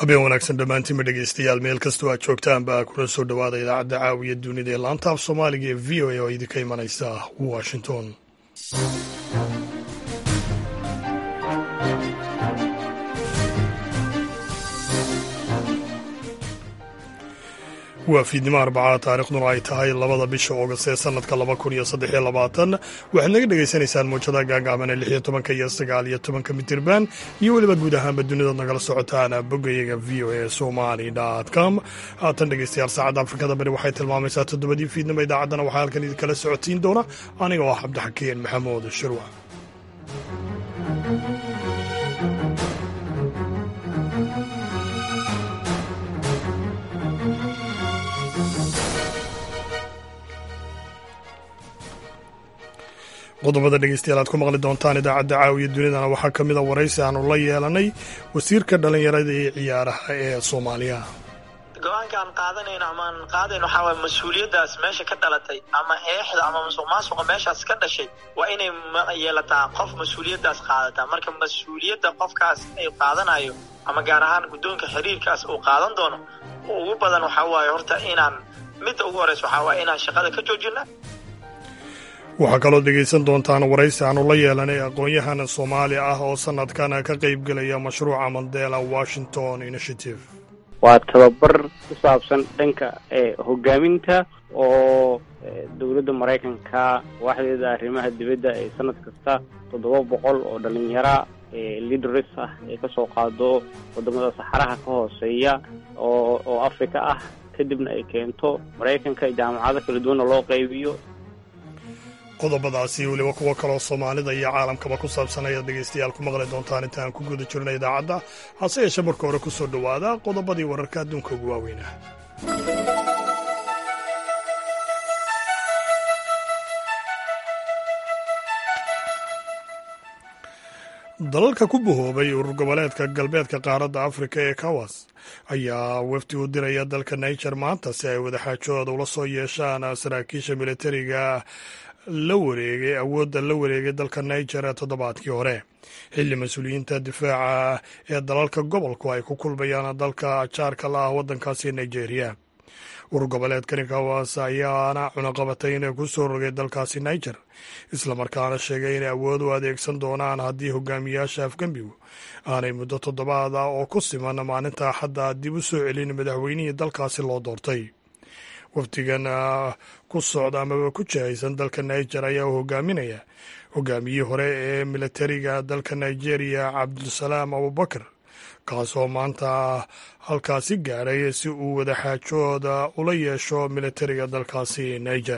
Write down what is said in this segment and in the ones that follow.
habeen wanaagsan dhammaantiinba dhegeystayaal meel kastoo aad joogtaan baa kuna soo dhowaada idaacadda caawiya dunida ee laanta af soomaaliga ee v o a oo idinka imanaysa washington waa fiidnimo arbacaa taarikhduna ay tahay labada bisha oogast ee sanadka laba kun iyo saddex iyo labaatan waxaad naga dhegaysanaysaan muujadaha gaagaaban ee lix iyo tobanka iyo sagaal iyo tobanka mitirban iyo weliba guud ahaanba dunidaad nagala socotaan boggayaga v o a somali com haatan dhegeystayaal saacadda afrikada bari waxay tilmaamaysaa toddobadii fiidnimo idaacaddana waxaa halkan idinkala socotiin doona aniga oo ah cabdixakiin maxamuud shirwa qodobada dhegeystayaal aad ku maqli doontaan idaacadda caawiya dunidana waxaa ka mid a waraysi aanu la yeelanay wasiirka dhallinyarada ee ciyaaraha ee soomaaliya go-aanka aan qaadanayno amaan qaadayn waxaa waay mas-uuliyaddaas meesha ka dhalatay ama eexda ama musuq maasuqa meeshaas ka dhashay waa inay yeelataa qof mas-uuliyaddaas qaadataa marka mas-uuliyadda qofkaas ay qaadanayo ama gaar ahaan guddoonka xiriirkaas uu qaadan doono ugu badan waxaa waaye horta inaan midda ugu horeysa waxaa waaye inaan shaqada ka joojina waxaa kaloo dhegaysan doontaan waraysi aanu la yeelanay aqoon-yahan soomaali ah oo sanadkan ka qaybgelaya mashruuca mandela washington initiative waa tababar ku saabsan dhanka hogaaminta oo dowladda maraykanka waaxdeeda arrimaha dibadda ee sanad kasta toddoba boqol oo dhalinyara leaders ah ee kasoo qaado wadamada saxaraha ka hooseeya oo oo africa ah kadibna ay keento maraykanka jaamacado kala duwanna loo qaybiyo qodobadaasi weliba kuwo kaloo soomaalida iyo caalamkaba ku saabsan ayaad dhegaystayaal ku maqli doontaan intaan ku guda jirna idaacadda hase yeeshee marka hore ku soo dhowaada qodobadii wararka adduunka ugu waaweynah dalalka ku bahoobay urur goboleedka galbeedka qaaradda afrika ee kawas ayaa wafdi u diraya dalka niger maanta si ay wadaxaajooda ula soo yeeshaan saraakiisha militariga la wareegay awoodda la wareegay dalka niger ee toddobaadkii hore xilli mas-uuliyiinta difaaca ee dalalka gobolku ay ku kulmayaan dalka jaarka la ah waddankaasi nigeria urur goboleedkani kawas ayaana cunaqabatay inay ku soo rogay dalkaasi niger islamarkaana sheegay inay awood u adeegsan doonaan haddii hogaamiyaasha afgembigu aanay muddo toddobaad ah oo ku siman maalinta axadda dib u soo celin madaxweynihii dalkaasi loo doortay wafdigan ku socda amaba ku jihaysan dalka niger ayaa u hogaaminaya hogaamiyihii hore ee militariga dalka nigeria cabdulsalaam abubakar kaasoo maanta halkaasi gaadhay si uu wadaxaajooda ula yeesho militariga dalkaasi niger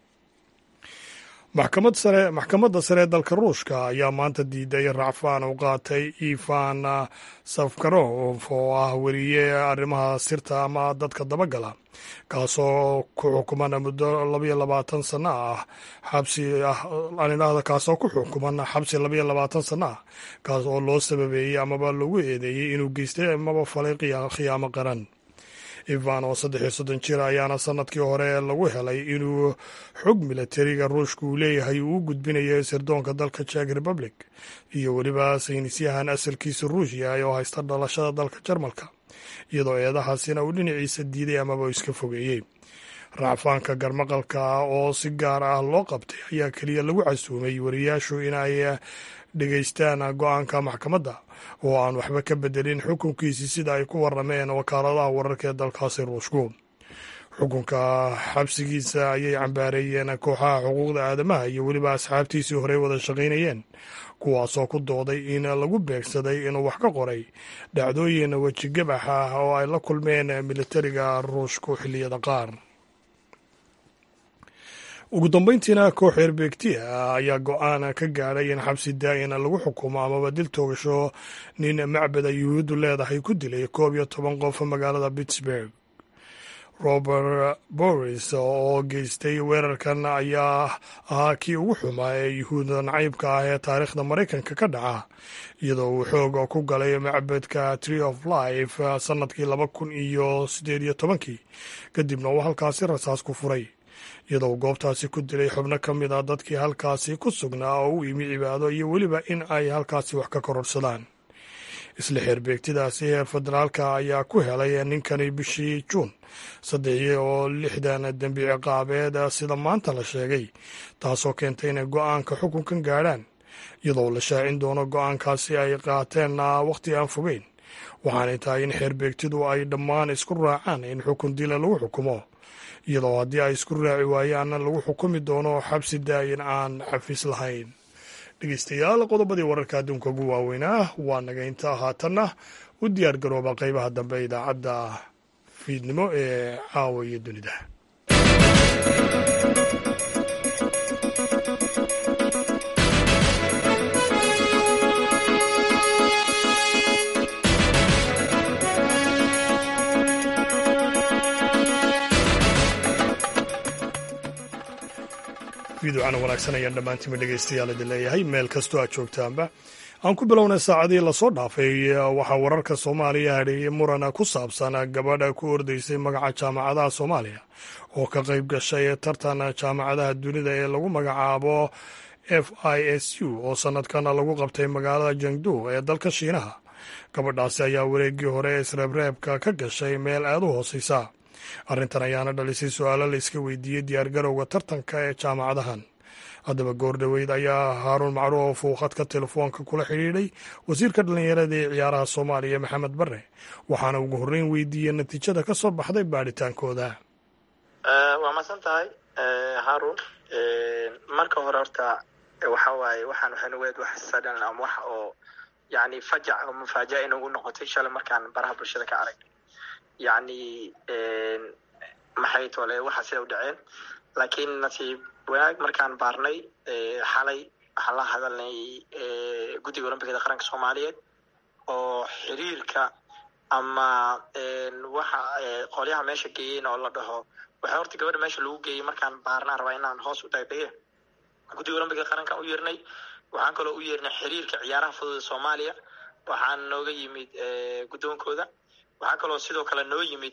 maxkamad sare maxkamadda sare ee dalka ruushka ayaa maanta diiday racfaan u qaatay ivan safkarov oo ah weriye arrimaha sirta ama dadka dabagala kaasoo ku xukuman muddo labayo labaatan sano ah xabsi ah anidhahda kaasoo ku xukuman xabsi labayo labaatan sano ah kaas oo loo sababeeyey amaba lagu eedeeyey inuu geystay amaba falay khiyaamo qaran ivan oo saddex iyo soddon jir ayaana sanadkii hore lagu helay inuu xog militariga ruushka uu leeyahay uu u gudbinayo sirdoonka dalka jek republic iyo weliba saynisyahan asalkiisa ruushya oo haysta dhalashada dalka jarmalka iyadoo eedahaasina uu dhinaciisa diiday amaba uu iska fogeeyey racfaanka garmaqalka oo si gaar ah loo qabtay ayaa keliya lagu casuumay wariyaashu inay dhegaystaan go-aanka maxkamadda oo aan waxba ka bedelin xukunkiisii sida ay ku warameen wakaaladaha wararka ee dalkaasi ruushku xukunka xabsigiisa ayay cambaareeyeen kooxaha xuquuqda aadamaha iyo weliba asxaabtiisii horey wada shaqaynayeen kuwaasoo ku dooday in lagu beegsaday inuu wax ka qoray dhacdooyin wejigabax ah oo ay la kulmeen militariga ruushku xilliyada qaar ugu dambeyntiina koox eerbeegtiya ayaa go-aan ka gaadhay in xabsi daa-in lagu xukumo amaba dil toogasho nin macbada yuhuuddu leedahay ku dilay koob iyo toban qof magaalada pittsburg robert boris oo geystay weerarkan ayaa ahaa kii ugu xumaa ee yuhuudda nacaybka ah ee taariikhda maraykanka ka dhaca iyadoo uu xoog ku galay macbadka tree of life sanadkii laba kun iyo siddeed iyo tobankii kadibna uu halkaasi rasaas ku furay iyadoo goobtaasi ku dilay xubno ka mid a dadkii halkaasi ku sugnaa oo u imi cibaado iyo weliba in ay halkaasi wax ka kororsadaan isla xeerbeegtidaasi heer federaalka ayaa ku helay ninkani bishii juun saddex oo lixdan dembi ciqaabeed sida maanta la sheegay taasoo keentay inay go-aanka xukunkan gaadhaan iyadoo la shaacin doono go-aankaasi ay qaateen wakhti aan fogeyn waxaanay tahay in xeerbeegtidu ay dhammaan isku raacaan in xukun dila lagu xukumo iyadoo haddii ay isku raaci waayaanna lagu xukumi doono xabsi daayin aan xafiis lahayn dhegeystayaal qodobadii wararka adduunka ugu waaweynaa waa naga intaa haatanna u diyaar garooba qeybaha dambe idaacadda fiidnimo ee caawa iyo dunida fiidocana wanaagsan ayaan dhammaantiinba dhegeystayaal idin leeyahay meel kastoo aad joogtaanba aan ku bilownay saacadii lasoo dhaafay waxaa wararka soomaaliya hadheeyey murana ku saabsan gabadha ku ordaysay magaca jaamacadaha soomaaliya oo ka qayb gashay tartan jaamacadaha dunida ee lagu magacaabo f i s u oo sanadkan lagu qabtay magaalada jangdu ee dalka shiinaha gabadhaasi ayaa wareeggii hore ee isreebreebka ka gashay meel aad u hooseysa arrintan ayaana dhalisay su-aalo la iska weydiiyey diyaargarowga tartanka ee jaamacadahan haddaba goordhoweyd ayaa haaruun macruuf uu khadka telefoonka kula xidhiidhay wasiirka dhallinyarada ee ciyaaraha soomaaliya maxamed bare waxaana ugu horreyn weydiiyey natiijada ka soo baxday baadhitaankooda waa masan tahay haarun marka hore horta waxa waaye waxaan waxanugeed wax sadhan ama wax oo yani fajac oo mufaaja'a inagu noqotay shalay markaan baraha bulshada ka aragnay yacni maxay tole waxa sida u dhaceen laakiin nasiib wanaag markaan baarnay xalay waxaan la hadalnay guddiga olombikada qaranka soomaaliyeed oo xiriirka ama waxa qolyaha meesha geeyeen oo la dhaho waxaa horta gabadha meesha lagu geeyey markaan baarnaan rabaa inaan hoos u dagdege guddiga olombikada qarankaan u yeernay waxaan kaloo u yeernay xiriirka ciyaaraha fudud soomaaliya waxaan nooga yimid guddoonkooda waxaa kaloo sidoo kale noo yimid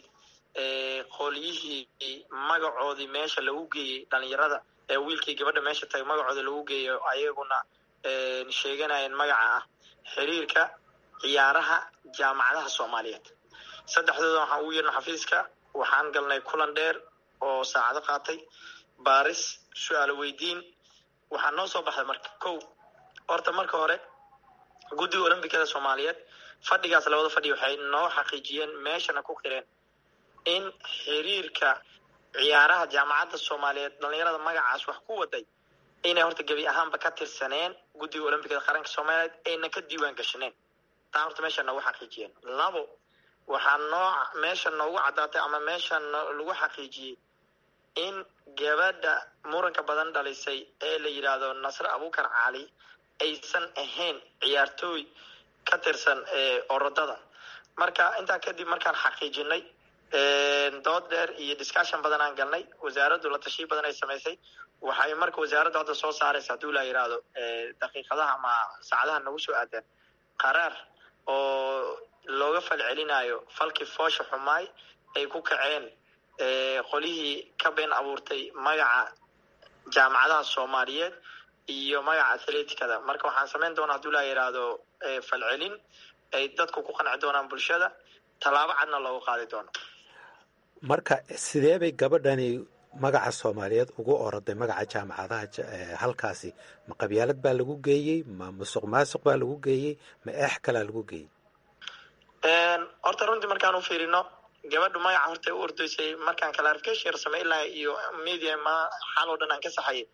qolyihii magacoodii meesha lagu geeyey dhalinyarada ee wiilkii gabadha meesha tagay magacooda lagu geeyo ayaguna sheeganayeen magaca ah xiriirka ciyaaraha jaamacadaha soomaaliyeed saddexdooda waxaan ugu yeerna xafiiska waxaan galnay kulan dheer oo saacado qaatay baaris su-aalo weydiin waxaa noo soo baxday marka kow horta marka hore guddiga olombikada soomaaliyeed fadhigaas labada fadhi waxay noo xaqiijiyeen meeshana ku qireen in xiriirka ciyaaraha jaamacadda soomaaliyeed dhalinyarada magacaas wax ku waday inay horta gebi ahaanba ka tirsaneen guddiga olombikada qaranka soomaaliyeed ayna ka diiwaan gashaneen taa horta meesha noogu xaqiijiyeen labo waxaa noo meesha noogu caddaatay ama meesha lagu xaqiijiyey in gabadha muranka badan dhalisay ee la yidhaahdo nasre abukar cali aysan ahayn ciyaartooy ka tirsan orodada marka intaa kadib markaan xaqiijinay dood dheer iyo discussion badan aan galnay wasaaraddu la tashiyo badan ay samaysay waxay marka wasaaraddu hadda soo saaraysa hadduu la yidhaahdo daqiiqadaha ama saacadaha nagu soo aadaan qaraar oo looga fal celinayo falkii foosha xumaay ay ku kaceen qolihii ka been abuurtay magaca jaamacadaha soomaaliyeed iyo magaca athleticada marka waxaan samayn doonaa hadduu la yidhaahdo falcelin ay dadku ku qanci doonaan bulshada tallaabo cadna loogu qaadi doono marka sidee bay gabadhani magaca soomaaliyeed ugu oroday magaca jaamacadaha halkaasi ma qabyaalad baa lagu geeyey ma musuq maasuq baa lagu geeyey ma eex kalaa lagu geeyey horta runtii markaan u fiirino gabadhu magaca horta u ordaysay markaan clarification yar samey laha iyo media ma xal oo dhan aan ka saxayay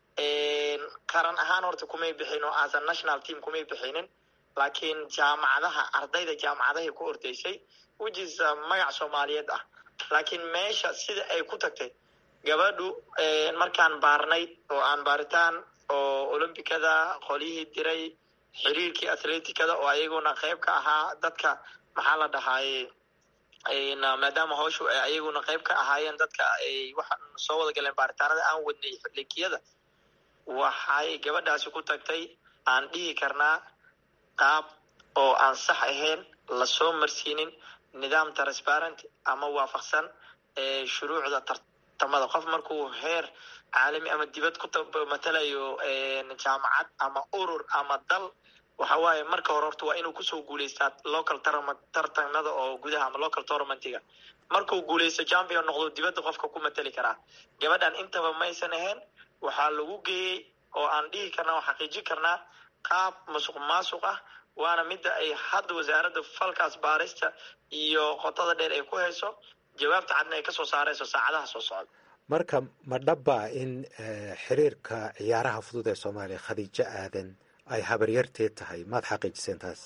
qaran ahaan horta kumay bixin oo as a national team kumay bixinin laakiin jaamacadaha ardayda jaamacadahay ku ordaysay which is magac soomaaliyeed ah laakiin meesha sida ay ku tagtay gabadhu markaan baarnay oo aan baaritaan oo olombikada qolyihii diray xiriirkii athleticada oo ayaguna qayb ka ahaa dadka maxaa la dhahaaye maadaama hawshu ay ayaguna qayb ka ahaayeen dadka ay waxaan soo wada galeen baaritaanada aan wadnay linkiyada waxay gabadhaasi ku tagtay aan dhihi karnaa qaab oo aan sax ahayn lasoo marsiinin nidaam transparent ama waafaqsan shuruucda tartamada qof markuu heer caalami ama dibad ku matalayo jaamacad ama urur ama dal waxa waaye marka hore horta waa inuu kusoo guuleystaa local tartanada oo gudaha ama local tournamentiga markuu guuleysto champion noqdo dibadda qofka ku mateli karaa gabadhan intaba maysan ahayn waxaa lagu geeyey oo aan dhihi karnaa oo xaqiijin karnaa qaab masuq maasuq ah waana midda ay hadda wasaaradda falkaas baarista iyo qotada dheer ay ku hayso jawaabta cadna ay kasoo saarayso saacadaha soo socda marka ma dhabbaa in xiriirka ciyaaraha fudud ee soomaaliya khadiijo aadan ay habaryarteed tahay maad xaqiijiseen taas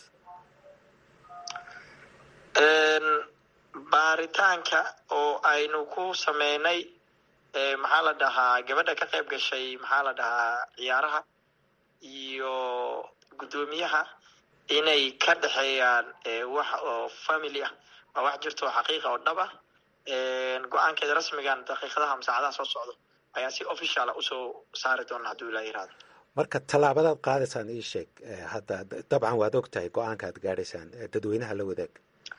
baaritaanka oo aynu ku sameynay maxaa la dhahaa gabadha ka qayb gashay maxaa la dhahaa ciyaaraha iyo guddoomiyaha inay ka dhexeeyaan wax oo family ah waa wax jirto oo xaqiiqa oo dhab ah go-aankeeda rasmigan daqiiqadaha ama saacadaha soo socdo ayaa si officiala usoo saari doona hadduu ilaa yirahdo marka tallaabadaad qaadaysaan ii sheeg hadda dabcan waad og tahay go-aanka aad gaadhaysaan dadweynaha la wadaag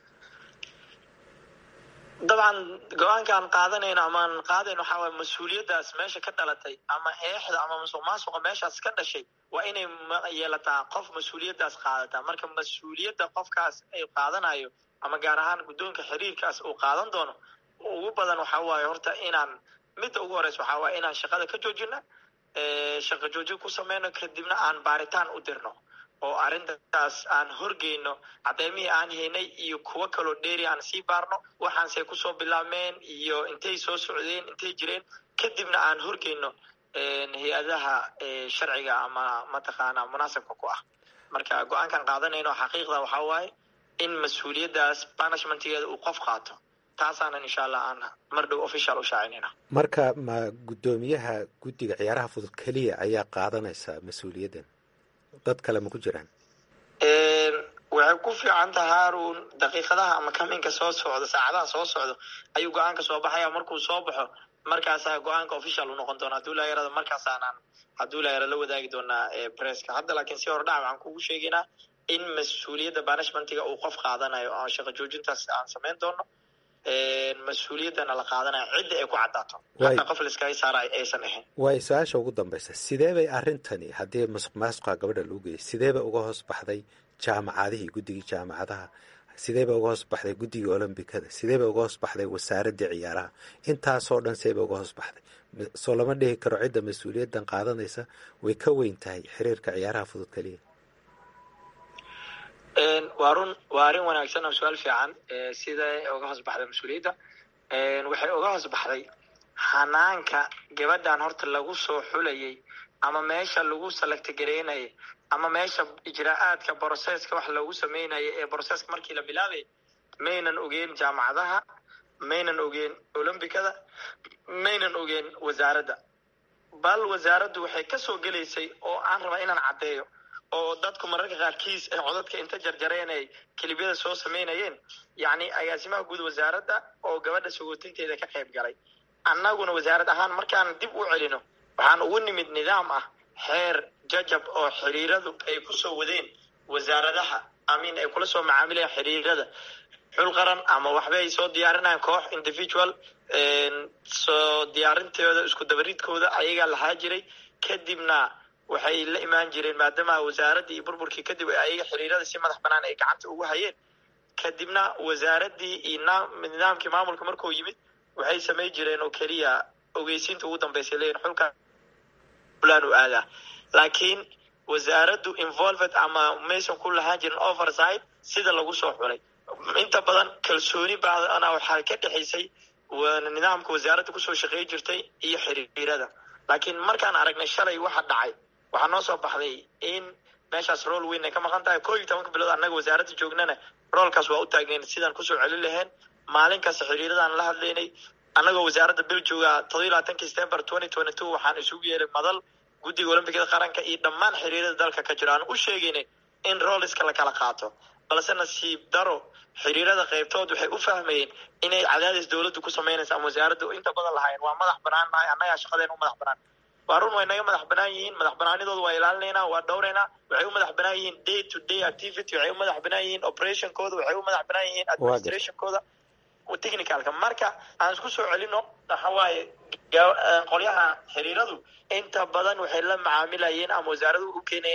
dabcan go-aankaan qaadanayno amaan qaadayno waxaa waay mas-uuliyaddaas meesha ka dhalatay ama eexda ama musuq maasuqa meeshaas ka dhashay waa inay yeelataa qof mas-uuliyaddaas qaadataa marka mas-uuliyadda qofkaas ay qaadanayo ama gaar ahaan guddoonka xiriirkaas uu qaadan doono ugu badan waxaa waaye horta inaan midda ugu horeysa waxaa waaye inaan shaqada ka joojina shaqo joojin ku sameyno kadibna aan baaritaan u dirno oo arrintaas aan horgeyno caddeymihii aan haynay iyo kuwo kaloo dheeri aan sii baarno waxaansey kusoo bilaabmeen iyo intay soo socdeen intay jireen kadibna aan horgeyno hay-adaha sharciga ama mataqaana munaasabka ku ah marka go-aankan qaadanayno xaqiiqda waxaa waaye in mas-uuliyaddaas banishmentgeeda uu qof qaato taasaanan insha allah aan mar dhow official u shaacinayna marka ma guddoomiyaha guddiga ciyaaraha fudud keliya ayaa qaadanaysaa mas-uuliyaddan dad kale ma ku jiraan waxay ku fiican taha haarun daqiiqadaha ama kaminka soo socdo saacadaha soo socdo ayuu go-aanka soo baxaya markuu soo baxo markaasaa go-aanka official u noqon doona haduu laayarada markaasaanaan hadduu laayara la wadaagi doonaa presska hadda laakiin si hordhac waxaan kugu sheegaynaa in mas-uuliyadda banishmentiga uu qof qaadanayo oo shaqo joojintaas aan samayn doono mas-uuliyaddana la qaadanayo cidda ay ku caddaato hataa qof laiskaga saara aysan ahayn waay su-aasha ugu dambaysa sidee bay arrintani haddii masuq maasuqa gabadha lagu geeyay sidee bay uga hoos baxday jaamacadihii guddigii jaamacadaha sidee bay uga hoos baxday guddigii olombikada sidee bay uga hoos baxday wasaaraddii ciyaaraha intaasoo dhan see bay uga hoos baxday soo lama dhihi karo cidda mas-uuliyaddan qaadanaysa way ka weyn tahay xiriirka ciyaaraha fudud keliya waa run waa arrin wanaagsan oo su-aal fiican siday uga hoos baxday mas-uuliyadda waxay uga hoos baxday xanaanka gabadhan horta lagu soo xulayay ama meesha lagu salagtagareynayay ama meesha ijraa-aadka broseska wax loogu sameynaya ee broseska markii la bilaabay maynan ogeen jaamacadaha maynan ogeen olombicada maynan ogeen wasaaradda bal wasaaraddu waxay kasoo gelaysay oo aan rabaa inaan caddeeyo oo dadku mararka qaarkiis ay codadka inta jarjareen ay kelibyada soo sameynayeen yacni agaasimaha guud wasaaradda oo gabadha sagootinteeda ka qayb galay annaguna wasaarad ahaan markaan dib u celino waxaan ugu nimid nidaam ah xeer jajab oo xiriiradu ay kusoo wadeen wasaaradaha amin ay kula soo macaamilayaan xiriirada xul qaran ama waxba ay soo diyaarinayaan koox individual soo diyaarintooda isku dabaridkooda ayagaa lahaa jiray kadibna waxay la imaan jireen maadaama wasaaraddii iyo burburkii kadib ayaga xiriirada si madax banaan ay gacanta ugu hayeen kadibna wasaaraddii iyo nidaamkii maamulka markuu yimid waxay samay jireen oo keliya ogeysiinta ugu dambeysay leeyihin xulka fulan u aadaa laakiin wasaaraddu involved ama maysan ku lahaan jirin oversight sida lagu soo xulay inta badan kalsooni baadana waxaa ka dhexaysay nidaamka wasaaradda kusoo shaqey jirtay iyo xiriirada laakiin markaan aragnay shalay waxa dhacay waxaa noo soo baxday in meeshaas rool weyn ay ka maqan tahay koo iyo tobanka bilood annaga wasaaradda joognana roolkaas waa u taagnayn sidaan kusoo celin lahayn maalin kasta xiriiradaan la hadlaynay annagoo wasaaradda bil jooga todoba iyo labaatanki september twenty twenty two waxaan isugu yeeray madal guddiga olombikada qaranka iyo dhammaan xiriirada dalka ka jiro aan u sheegaynay in rooliska la kala qaato balse nasiib daro xiriirada qaybtood waxay u fahmayeen inay cadaadis dowladdu ku samaynaysa ama wasaaraddu inta badan lahaayeen waa madax banaan nahay annagaa shaqadeen u madax banaan waa run way naga madax banaan yihiin madax banaanidooda waa ilaalinaynaa waa dhowraynaa waxay u madax banaan yihiin day to day activity waxay u madax banaan yihiin operationkooda waxay u madax banaan yihiin administrationkooda technicalka marka aan isku soo celino waxa waaye qolyaha xiriiradu inta badan waxay la macaamilayeen ama wasaaradu u keenayeen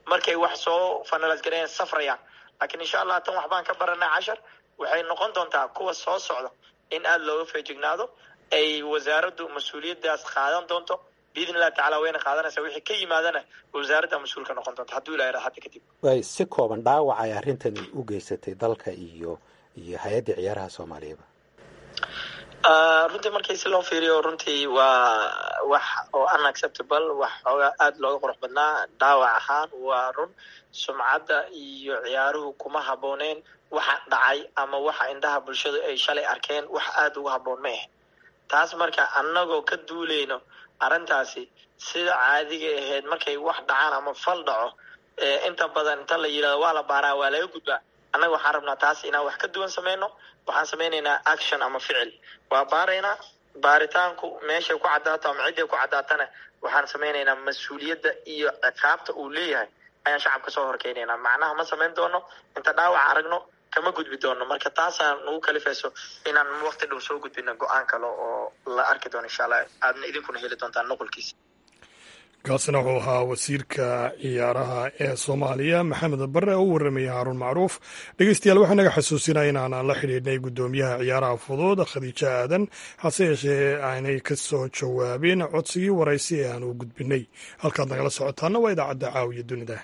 markay wax soo finalize gareeyaan safrayaan laakiin insha allah tan waxbaan ka baranay cashar waxay noqon doontaa kuwa soo socda in aada looga feejignaado ay wasaaraddu mas-uuliyaddaas qaadan doonto biidn illahi tacala wayna qaadanaysaa wixii ka yimaadana wasaaradda mas-uul ka noqon doonta hadduu ilaha hadda kadib way si kooban dhaawac ay arrintani u geysatay dalka iyo iyo hay-adda ciyaaraha soomaaliyaba runtii markii si loo fiiriyo runtii waa wax oo unacceptable wax xoogaa aada looga qurux badnaa dhaawac ahaan waa run sumcadda iyo ciyaaruhu kuma habooneen waxa dhacay ama waxa indhaha bulshadu ay shalay arkeen wax aada uga haboon ma ah taas marka annagoo ka duuleyno arrintaasi sida caadiga ahayd markay wax dhacaan ama fal dhaco inta badan inta la yidhahdo waa la baaraa waa laga gudbaa annaga waxaan rabnaa taas inaan wax ka duwan sameyno waxaan sameynaynaa action ama ficil waa baaraynaa baaritaanku meeshay ku caddaato ama cidday ku caddaatana waxaan sameynaynaa mas-uuliyadda iyo ciqaabta uu leeyahay ayaan shacabka soo horkeynaynaa macnaha ma samayn doono inta dhaawac aragno kama gudbi doono marka taasaan nagu kalifayso inaan waqti dhow soo gudbino go-aan kale oo la arki doono insha allah aadna idinkuna heli doontaan nuqulkiisa kaasina wuxuu ahaa wasiirka ciyaaraha ee soomaaliya maxamed bare oo u warramaya haaruun macruuf dhegeystayaal waxaa naga xasuusinaya inaan la xidhiidhnay guddoomiyaha ciyaaraha fudud khadiijo aadan hase yeeshee aanay ka soo jawaabin codsigii waraysi ee aan u gudbinay halkaad nagala socotaana waa idaacadda caawiya dunida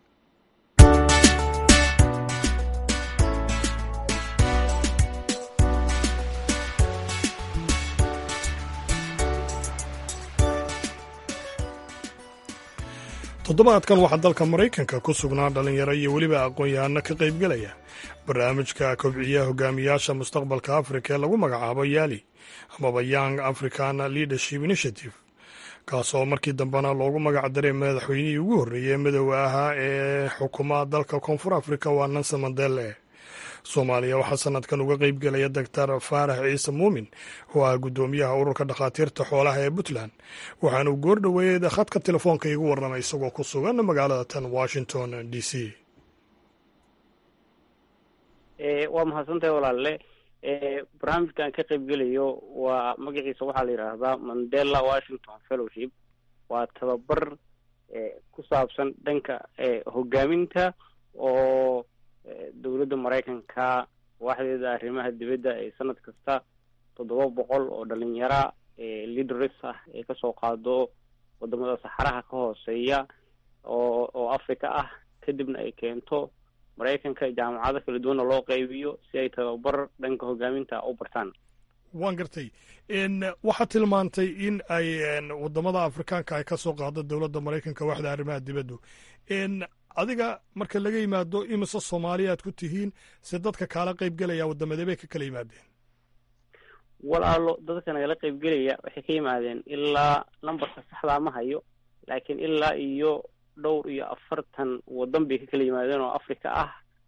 toddobaadkan waxaa dalka maraykanka ku sugnaa dhallinyaro iyo weliba aqoon-yahano ka qaybgelaya barnaamijka kobciya hogaamiyaasha mustaqbalka afrika ee lagu magacaabo yaali amaba young african leadership initiative kaasoo markii dambena loogu magac daray madaxweynihii ugu horreeyey madoowa ahaa ee xukuma dalka koonfur afrika waa nanse mandele soomaaliya waxaa sanadkan uga qeybgelaya doctor faarax ciise muumin oo ah guddoomiyaha ururka dhakhaatiirta xoolaha ee puntland waxaanuu goor dhoweeyey khadka telefoonka igu warramay isagoo ku sugan magaalada tan washington d c waa mahadsantahay walaalle barnaamijkan ka qaybgelayo waa magaciisa waxaa la yidhaahdaa mandela washington fellowship waa tababar ku saabsan dhanka hogaaminta oo dowladda maraykanka waaxdeeda arrimaha dibadda ay sanad kasta toddoba boqol oo dhalinyara leaders ah ay kasoo qaado wadamada saxaraha ka hooseeya oo oo africa ah kadibna ay keento maraykanka jaamacado kala duwanna loo qaybiyo si ay tababar dhanka hogaaminta u bartaan waan gartay waxaad tilmaantay in ay wadamada afrikaanka ay kasoo qaado dowladda maraykanka waaxda arrimaha dibaddu adiga marka laga yimaado imise soomaaliya aad ku tihiin se dadka kaala qaybgelaya waddamadee bay ka kala yimaadeen walaalo dadka nagala qaybgelaya waxay ka yimaadeen ilaa numberka saxdaa ma hayo laakiin ilaa iyo dhowr iyo afartan waddan bay ka kala yimaadeen oo africa ah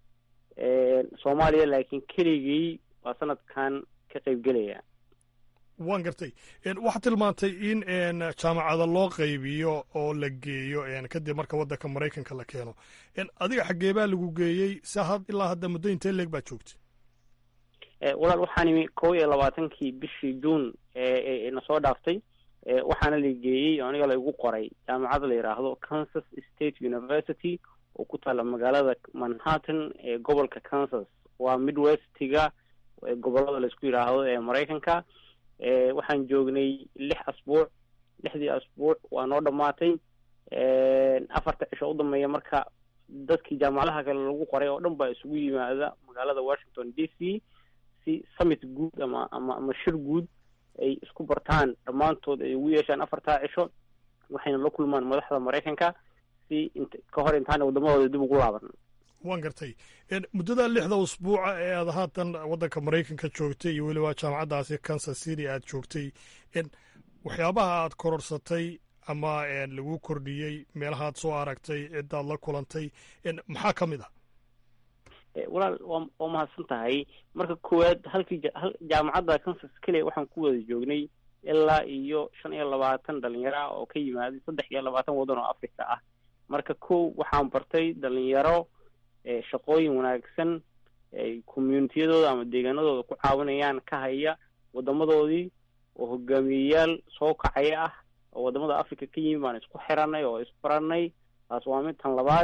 soomaaliya laakiin keligii waa sanadkan ka qaybgelaya waan gartay waxaad tilmaantay in jaamacada loo qaybiyo oo la geeyo kadib marka waddanka maraykanka la keeno adiga xaggee baa lagu geeyey se ilaa hadda muddo intee leeg baad joogtay walaal waxaan imi kow iyo labaatankii bishii juun na soo dhaaftay waxaana la geeyey oo aniga laigu qoray jaamacada la yidhaahdo kansas state university oo ku taalla magaalada manhattan ee gobolka kansas waa midwestiga gobolada laisku yidhaahdo ee maraykanka waxaan joognay lix asbuuc lixdii asbuuc waa noo dhammaatay afarta cisho u dambeeya marka dadkii jaamacadaha kale lagu qoray oo dhan baa isugu yimaada magaalada washington d c si summit guud ama ama ama shir guud ay isku bartaan dhammaantood ay ugu yeeshaan afartaa cisho waxayna la kulmaan madaxda maraykanka si int ka hor intaana waddamadooda dib ugu laaban waan gartay muddada lixda usbuuca ee aad haatan waddanka maraykanka joogtay iyo weliba jaamacaddaasi kansas city aad joogtay waxyaabaha aad kororsatay ama lagu kordhiyey meelahaad soo aragtay ciddaad la kulantay maxaa ka mid ah walaal waa waa mahadsan tahay marka koowaad halkii jaamacadda kansas keliya waxaan ku wada joognay ilaa iyo shan iyo labaatan dhalinyaro ah oo ka yimaaday saddex iyo labaatan waddan oo africa ah marka kow waxaan bartay dhalinyaro shaqooyin wanaagsan ay communitiyadooda ama deegaanadooda ku caawinayaan ka haya wadamadoodii oo hogaamiyeyaal soo kacaya ah oo wadamada africa ka yimi baan isku xiranay oo isbaranay taas waa mid tan labaad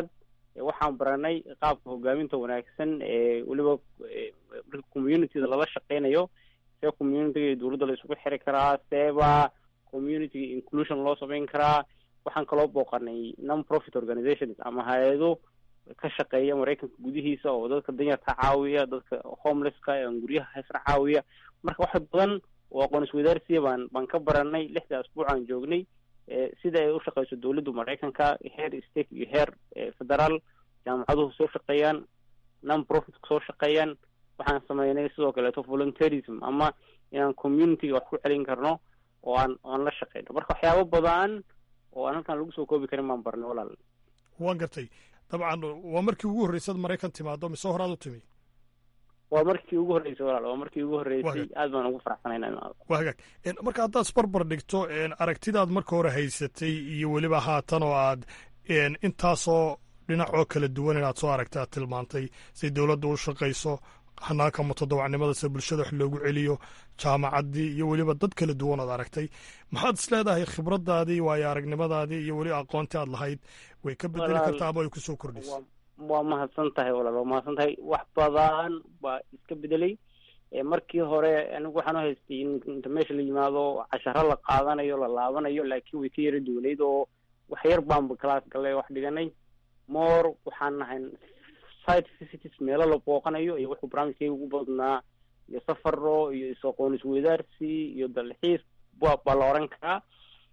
waxaan baranay qaabka hogaaminta wanaagsan ee weliba marka communityda lala shaqeynayo see communityga iyo dowladda la isugu xiri karaa seeba communityga inclusion loo sameyn karaa waxaan kaloo booqanay non profit organizations ama hay-ado ka shaqeeya maraykanka gudihiisa oo dadka danyarta caawiya dadka homelesska aan guryaha haysna caawiya marka wax badan oo aqoon iswadaarsiya baan baan ka baranay lixda asbuuc aan joognay sida ay u shaqeyso dowladda maraykanka heer state iyo heer federaal jaamacaduhu soo shaqeeyaan non profit soo shaqeeyaan waxaan sameynay sidoo kaleeto volunteerism ama inaan communityga wax ku celin karno oo aan aan la shaqeyno marka waxyaabo badan oo aan halkan lagu soo koobi karin baan barnay walaal waan gartay dabcan waa markii ugu horreysad maraykan timaado mise horaad u timi waa markii ugu horreysay walaal waa markii ugu horreysay aad baan ugu faraxsanayna imaado waa hagaag marka haddaad isbarbar dhigto aragtidaad marka hore haysatay iyo weliba haatan oo aad intaasoo dhinac oo kala duwan inaad soo aragta aad tilmaantay say dowladda u shaqayso hanaanka mutadawacnimada se bulshada wax loogu celiyo jaamacaddii iyo weliba dad kala duwan ood aragtay maxaad is leedahay khibradaadii waayo aragnimadaadii iyo weli aqoontii aad lahayd way ka bedeli kartaa ama ay kusoo kordhisa waa mahadsan tahay walaal waa mahadsan tahay wax badan baa iska bedelay markii hore anigu waxaan u haystay in inta meesha la yimaado casharo la qaadanayo la laabanayo laakiin way ka yara duwanayd oo wax yar baanba class gallay wax dhiganay more waxaan nahay site visits meelo la booqanayo iyo wuxuu barnaamijkayga ugu badnaa iyo safaro iyo is-aqoon isweydaarsi iyo dalxiis ba baa la oran karaa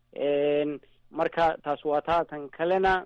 marka taas waa taa tan kalena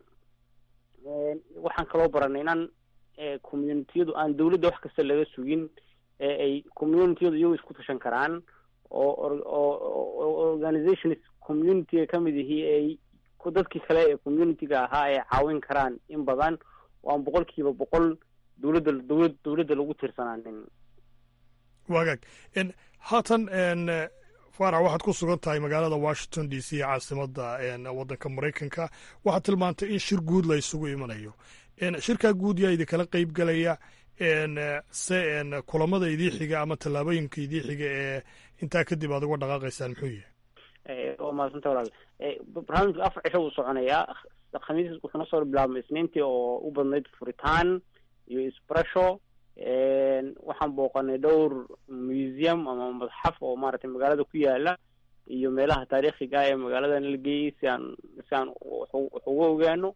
waxaan kaloo baranay inaan communitiyadu aan dawladda wax kasta laga sugin ee ay communitiyadu iyagu isku tashan karaan oo oo organizations communityga kamid ihii ay dadkii kale ee communityga ahaa ay caawin karaan in badan oo aan boqol kiiba boqol dowladda dowlad dowladda lagu tirsanaanin wagaag haatan farax waxaad ku sugan tahay magaalada washington d c caasimadda waddanka maraykanka waxaad tilmaantay in shir guud la isugu imanayo shirkaa guud yaa idinkala qeyb gelaya se kulamada idii xiga ama tallaabooyinka idii xiga ee intaa kadib aad uga dhaqaaqaysaan muxuu yahay waa mahadsanta walaal barnaamijka afar cisho wuu soconayaa khamiis wuxuuna soo bilaabmay isniintii oo u badnayd furitaan iyo isbarasho waxaan booqanay dhowr museum ama madxaf oo maaragtay magaalada ku yaala iyo meelaha taariikhiga ee magaaladan la geeyey si aan si aan wax uga ogaano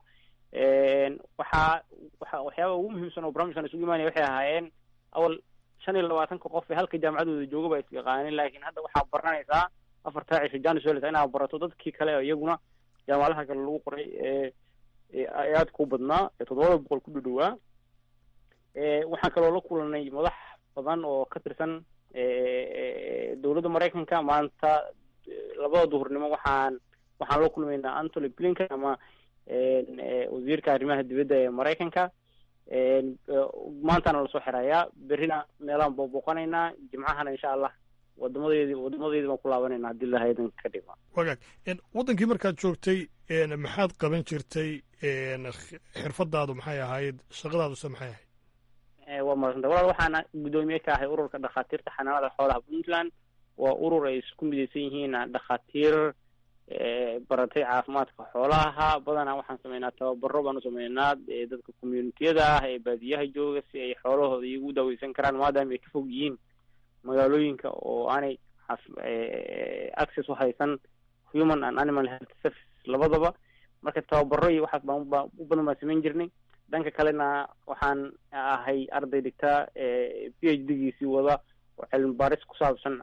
waxaa waxa waxyaaba ugu muhiimsan oo barnaamijkan isugu imaanaya waxay ahaayeen awal shan iyo labaatanka qof ee halka jaamacadooda jooga baa isyaqaanin laakiin hadda waxaa baranaysaa afartaa cisho janis welta inaad barato dadkii kale oo iyaguna jaamacadaha kale lagu qoray ee ee aadka u badnaa ee toddobada boqol ku dhadhowaa waxaan kaloo la kulanay madax badan oo ka tirsan dowladda maraykanka maanta labada duhurnimo waxaan waxaan la kulmaynaa antony blinken ama wasiirka arrimaha dibadda ee maraykanka maantana lasoo xirayaa berrina meelaan booboqanaynaa jimcahana insha allah wadamadeedi wadamadeedi baan ku laabanayna haddii lahaydan ka dhima wagaag waddankii markaad joogtay maxaad qaban jirtay xirfadaadu maxay ahayd shaqadaaduse maxay ahayd waa madsanta walaal waxaana guddoomiye ka ahay ururka dhakhaatiirta xanaanada xoolaha puntland waa urur ay isku midaysan yihiin dhakhaatiir baratay caafimaadka xoolaha badanaa waxaan sameynaa tababaro baan u sameynaa dadka communitiyada ah ee baadiyaha jooga si ay xoolahooda iyagu daaweysan karaan maadaama ay ka fog yihiin magaalooyinka oo aanay access u haysan human and animal health service labadaba marka tababaro iyo waxaas baan baa u badan baan samayn jirnay dhanka kalena waxaan ahay arday dhigta p h d giisii wada oo cilmi baaris ku saabsan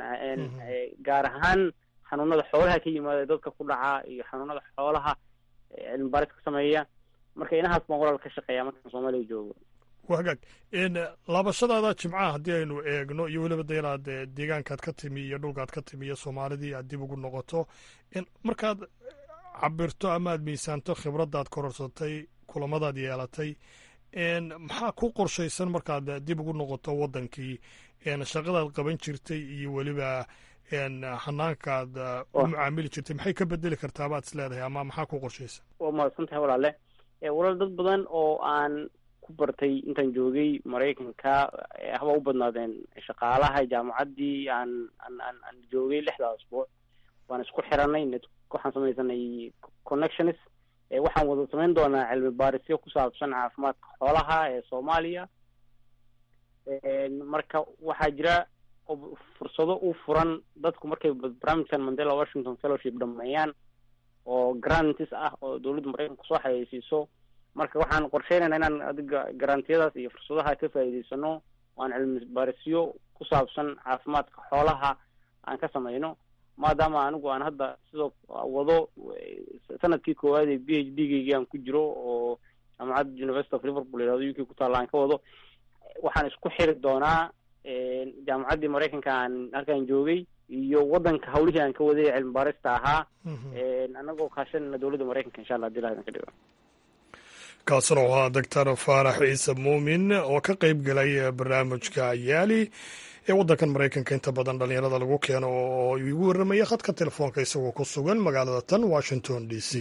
gaar ahaan xanuunada xoolaha ka yimaada dadka ku dhaca iyo xanuunada xoolaha cilmi baaris ka sameeya marka inahaas baan walaal ka shaqeeya markaan soomaaliya joogo wagaag laabashadaada jimcaha haddii aynu eegno iyo weliba de inaad deegaankaad ka timi iyo dhulkaad ka timi iyo soomaalidii aad dib ugu noqoto markaad cabirto ama aad miisaanto khibraddaad kororsatay kulamadaad yeelatay maxaa ku qorshaysan markaad dib ugu noqoto waddankii shaqadaad qaban jirtay iyo weliba hanaankaad u mucaamili jirtay maxay ka bedeli kartaa baad is leedahay ama maxaa ku qorshaysan waa mahadsan tahay walaale walaal dad badan oo aan ku bartay intaan joogay maraykanka haba u badnaadeen shaqaalaha jaamacaddii aan aan aan aan joogay lixdaa asbuuc waan isku xiranay net waxaan samaysanay connections waxaan wada samayn doonaa cilmi baarisyo ku saabsan caafimaadka xoolaha ee soomaaliya marka waxaa jira fursado u furan dadku markay barnaamijkan mandela washington fellowship dhameeyaan oo grantis ah oo dowladda maraykanka kusoo xayeysiiso marka waxaan qorsheynayna inaan adiga garantiyadaas iyo fursadaha ka faa'iidaysano aan cilmi baarisyo ku saabsan caafimaadka xoolaha aan ka sameyno maadaama anigu aan hadda sidoo wado sanadkii koowaad ee b h d geygii aan ku jiro oo jaamacadda university of liverpool yihahdo u k ku taalla aan ka wado waxaan isku xiri doonaa jaamacaddii maraykanka aan halkaan joogay iyo waddanka hawlihii aan ka waday cilmi baarista ahaa anagoo kaashanayna dowladda maraykanka insha allah hadii ilaha idin ka dhigo kaasna oo ahaa doctor faarax ciise muumin oo ka qayb galay barnaamijka yaali ee waddankan maraykanka inta badan dhallinyarada lagu keeno oo igu warramaya khadka telefoonka isagoo ku sugan magaalada tan washington d c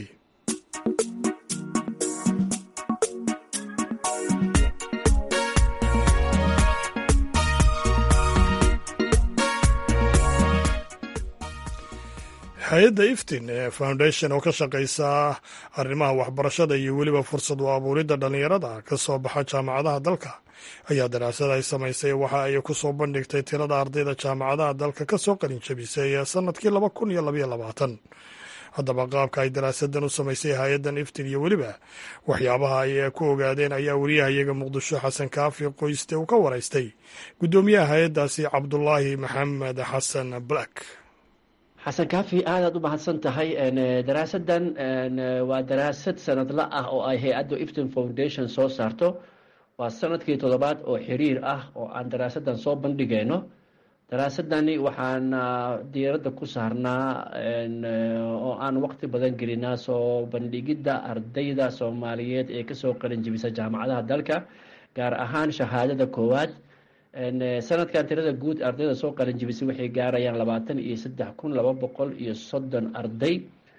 hay-adda iftin ee foundation oo ka shaqaysa arrimaha waxbarashada iyo weliba fursad u abuuridda dhallinyarada ka soo baxa jaamacadaha dalka ayaa daraasad ay samaysay waxa ay ku soo bandhigtay tirada ardayda jaamacadaha dalka ka soo qalin jabisay ee sannadkii laba kun iyo labaiyo labaatan haddaba qaabka ay daraasadan u samaysay hay-addan iftin iyo weliba waxyaabaha ay ku ogaadeen ayaa wariyahayaga muqdisho xasan kaafi qoyste uu ka waraystay guddoomiyaha hay-addaasi cabdulaahi maxamed xasan black xasan kaafi aadaad u mahadsan tahay daraasadan waa daraasad sanadla ah oo ay hay-adda ifton foundation soo saarto waa sanadkii toddobaad oo xiriir ah oo aan daraasadan soo bandhigayno daraasadani waxaan diiradda ku saarnaa oo aan waqti badan gelinaa soo bandhigidda ardayda soomaaliyeed ee kasoo qalin jebisa jaamacadaha dalka gaar ahaan shahaadada koowaad sanadkan tirada guud ardayda soo qalin jebisay waxay gaarayaan labaatan iyo saddex kun laba boqol iyo soddon arday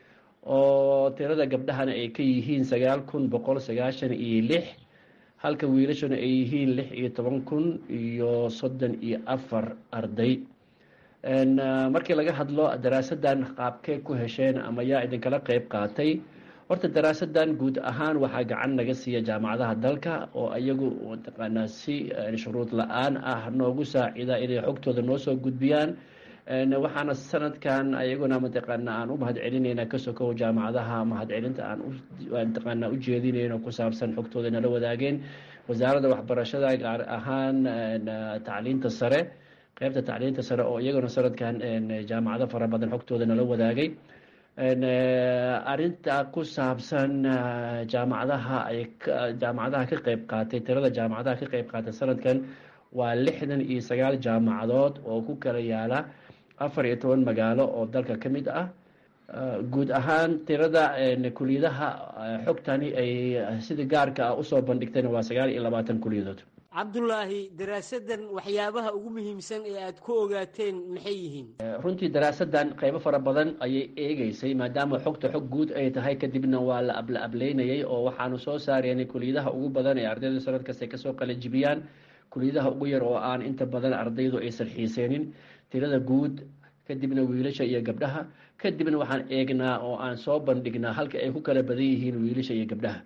oo tirada gabdhahana ay ka yihiin sagaal kun boqol sagaashan iyo lix halka wiilashuna ay yihiin lix iyo toban kun iyo soddon iyo afar arday markii laga hadlo daraasadan qaabkee ku hesheen ama yaa idinkala qeyb qaatay horta daraasadan guud ahaan waxaa gacan naga siiya jaamacadaha dalka oo iyagu mataqaanaa si shuruud la-aan ah noogu saacida inay xogtooda noo soo gudbiyaan waxaana sanadkan ayaguna mataqaana aan u mahad celinayna ka sokow jaamacadaha mahadcelinta aan mataqaana ujeedinayno ku saabsan xogtooda nala wadaageen wasaaradda waxbarashada gaar ahaan tacliinta sare qeybta tacliinta sare oo iyaguna sanadkan jaamacado fara badan xogtooda nala wadaagay arinta ku saabsan jaamacadaha ay jaamacadaha ka qeyb qaatay tirada jaamacadaha ka qeyb qaatay sanadkan waa lixdan iyo sagaal jaamacadood oo ku kala yaala afar iyo toban magaalo oo dalka ka mid ah guud ahaan tirada kuliyadaha xogtani ay sida gaarka ah usoo bandhigtayna waa sagaal iyo labaatan kuliyadood cabdulaahi daraasadan waxyaabaha ugu muhiimsan ee aada ku ogaateen maxay yihiin runtii daraasadan qeybo fara badan ayay eegeysay maadaama xogta xog guud ay tahay kadibna waa la abla ableynayay oo waxaanu soo saareenay kuliyadaha ugu badan ee ardaydu sanad kasta kasoo qalajibiyaan kuliyadaha ugu yar oo aan inta badan ardaydu aysan xiiseenin tirada guud kadibna wiilasha iyo gabdhaha kadibna waxaan eegnaa oo aan soo bandhignaa halka ay ku kala badan yihiin wiilasha iyo gabdhaha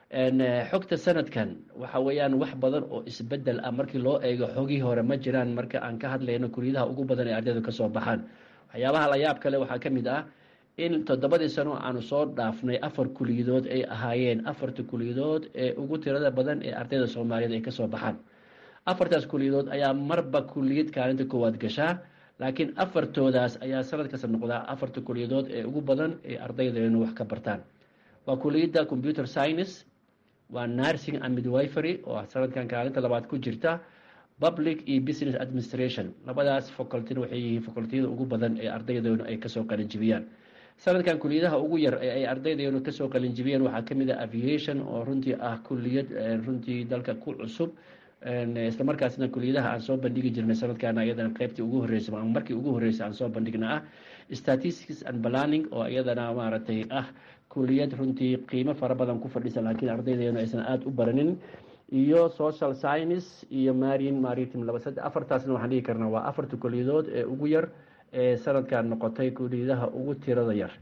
xogta sanadkan waxa weeyaan wax badan oo isbedel ah markii loo eego xogii hore ma jiraan marka aan ka hadlayno kuliyadaha ugu badan ee ardaydu kasoo baxaan waxyaabaha la yaab kale waxaa ka mid ah in toddobadii sano aanu soo dhaafnay afar kuliyadood ay ahaayeen afarta kuliyadood ee ugu tirada badan ee ardayda soomaaliyeed ay kasoo baxaan afartaas kuliyadood ayaa marba kuliyad kaalinta koowaad gashaa laakiin afartoodaas ayaa sanad kasta noqdaa afarta kuliyadood ee ugu badan ee ardaydeenu wax ka bartaan waa kuliyadda computer science waa nursing and midwifery oo sanadkan kaalinta labaad ku jirta public iyo business administration labadaas facultyna waxay yihiin facultiyada ugu badan ee ardaydeenu ay kasoo qalinjibiyaan sanadkan kuliyadaha ugu yar ee ay ardaydeenu kasoo qalinjibiyeen waxaa kamid ah aviation oo runtii ah kuliyad runtii dalka ku cusub islamarkaasna kuliyadaha aan soo bandhigi jirnay sanadkan iyadana qeybtii ugu horreysay ama markii ugu horreysay aan soo bandhigna ah statistics and planning oo iyadana maaragtay ah kuliyad runtii qiimo fara badan ku fadhisa laakiin ardaydeenu aysan aada u baranin iyo social science iyo marine maritim laba saddex afartaasna waxaan dhigi karnaa waa afarta kuliyadood ee ugu yar ee sanadkan noqotay kuliyadaha ugu tirada yar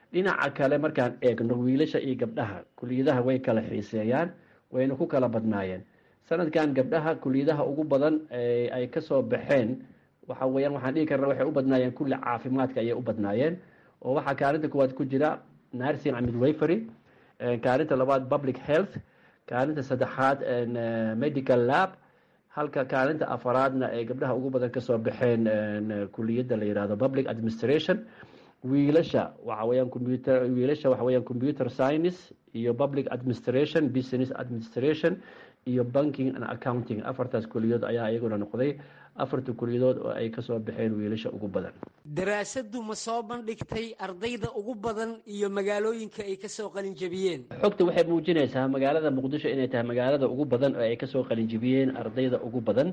dhinaca kale markaan eegno wiilasha iyo gabdhaha kuliyadaha way kala xiiseeyaan wayna ku kala badnaayeen sanadkan gabdhaha kuliyadaha ugu badan ay kasoo baxeen waxa weyaan waxaan dhihi karna waxay u badnaayeen kulli caafimaadka ayay u badnaayeen oo waxaa kaalinta kuwaad ku jira nursing and midwifery kaalinta labaad public health kaalinta saddexaad medical lab halka kaalinta afaraadna ay gabdhaha ugu badan kasoo baxeen kuliyadda la yihahdo public administration wiilasha waxa weyaan computer wiilasha waxa weyaan computer science iyo public administration business administration iyo banking and accounting afartaas kuliyadood ayaa iyaguna noqday afarta kuliyadood oo ay kasoo baxeen wiilasha ugu badan daraasadu ma soo bandhigtay ardayda ugu badan iyo magaalooyinka ay kasoo qalinjabiyeen xogta waxay muujinaysaa magaalada muqdisho inay tahay magaalada ugu badan oo ay kasoo qalinjabiyeen ardayda ugu badan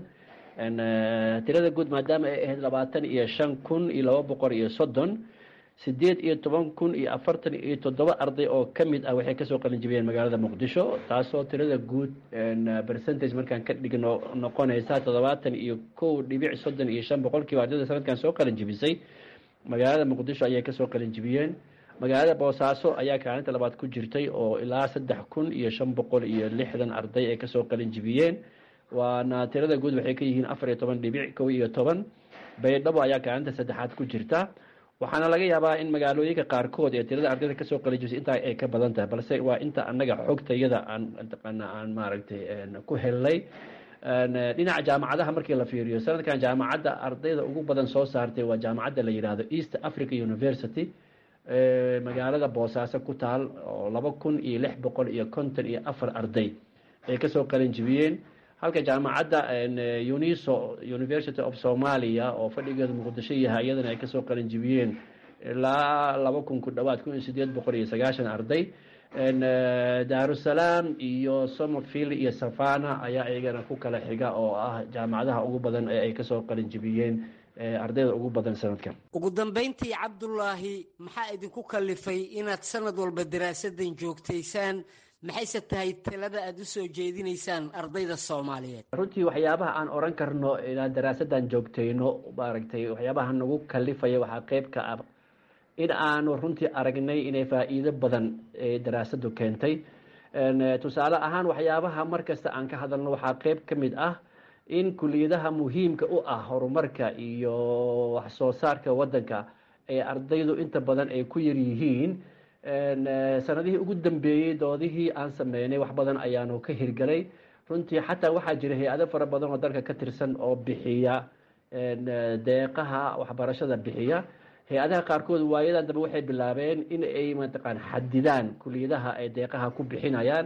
tirada guud maadaama ay ahayd labaatan iyo shan kun iyo laba boqol iyo soddon sideed iyo toban kun iyo afartan iyo toddoba arday oo ka mid ah waxay kasoo qalinjibiyeen magaalada muqdisho taasoo tirada guud percentage markaan ka dhigno noqonaysa toddobaatan iyo kow dhibic soddon iyo shan boqolkiiba ardayda sanadkan soo qalinjibisay magaalada muqdisho ayay kasoo qalinjibiyeen magaalada boosaaso ayaa kaalinta labaad ku jirtay oo ilaa saddex kun iyo shan boqol iyo lixdan arday ay kasoo qalinjibiyeen waana tirada guud waxay ka yihiin afar iyo toban dhibic kow iyo toban baydhabo ayaa kaalinta saddexaad ku jirta waxaana laga yaabaa in magaalooyinka qaarkood ee tirada ardayda kasoo qalijibisay intaa ay ka badan tahay balse waa inta annaga xogtayada aan taqaana aan maaragtay ku helnay dhinaca jaamacadaha markii la fiiriyo sanadkan jaamacadda ardayda ugu badan soo saartay waa jaamacadda la yidhaahdo east africa university magaalada boosaaso ku taal oo laba kun iyo lix boqol iyo konton iyo afar arday ay kasoo qalinjibiyeen halka jaamacadda uniso university of somalia oo fadhigeedu muqdisho yahay iyadana ay kasoo qalinjibiyeen ilaa laba kun ku dhawaad kun iyo sideed boqol iyo sagaashan arday darusalaam iyo somerfield iyo savana ayaa iyagana ku kala xiga oo ah jaamacadaha ugu badan ee ay kasoo qalinjibiyeen ardayda ugu badan sanadkan ugu dambeyntii cabdulaahi maxaa idinku kalifay inaad sanad walba daraasadan joogtaysaan maxayse tahay talada aada usoo jeedinaysaan ardayda soomaaliyeed runtii waxyaabaha aan oran karno inaan daraasadan joogtayno maaragtay waxyaabaha nagu kalifaya waxaa qeyb ka ah in aanu runtii aragnay inay faa-iido badan ee daraasadu keentay tusaale ahaan waxyaabaha markasta aan ka hadalno waxaa qeyb ka mid ah in kuliyadaha muhiimka u ah horumarka iyo wax soo saarka waddanka ee ardaydu inta badan ay ku yar yihiin sanadihii ugu dambeeyey doodihii aan sameynay wax badan ayaanu ka hirgalay runtii xataa waxaa jira hay-ado fara badan oo dalka ka tirsan oo bixiya deeqaha waxbarashada bixiya hay-adaha qaarkood waayadan dambe waxay bilaabeen in ay mataqaan xadidaan kuliyadaha ay deeqaha ku bixinayaan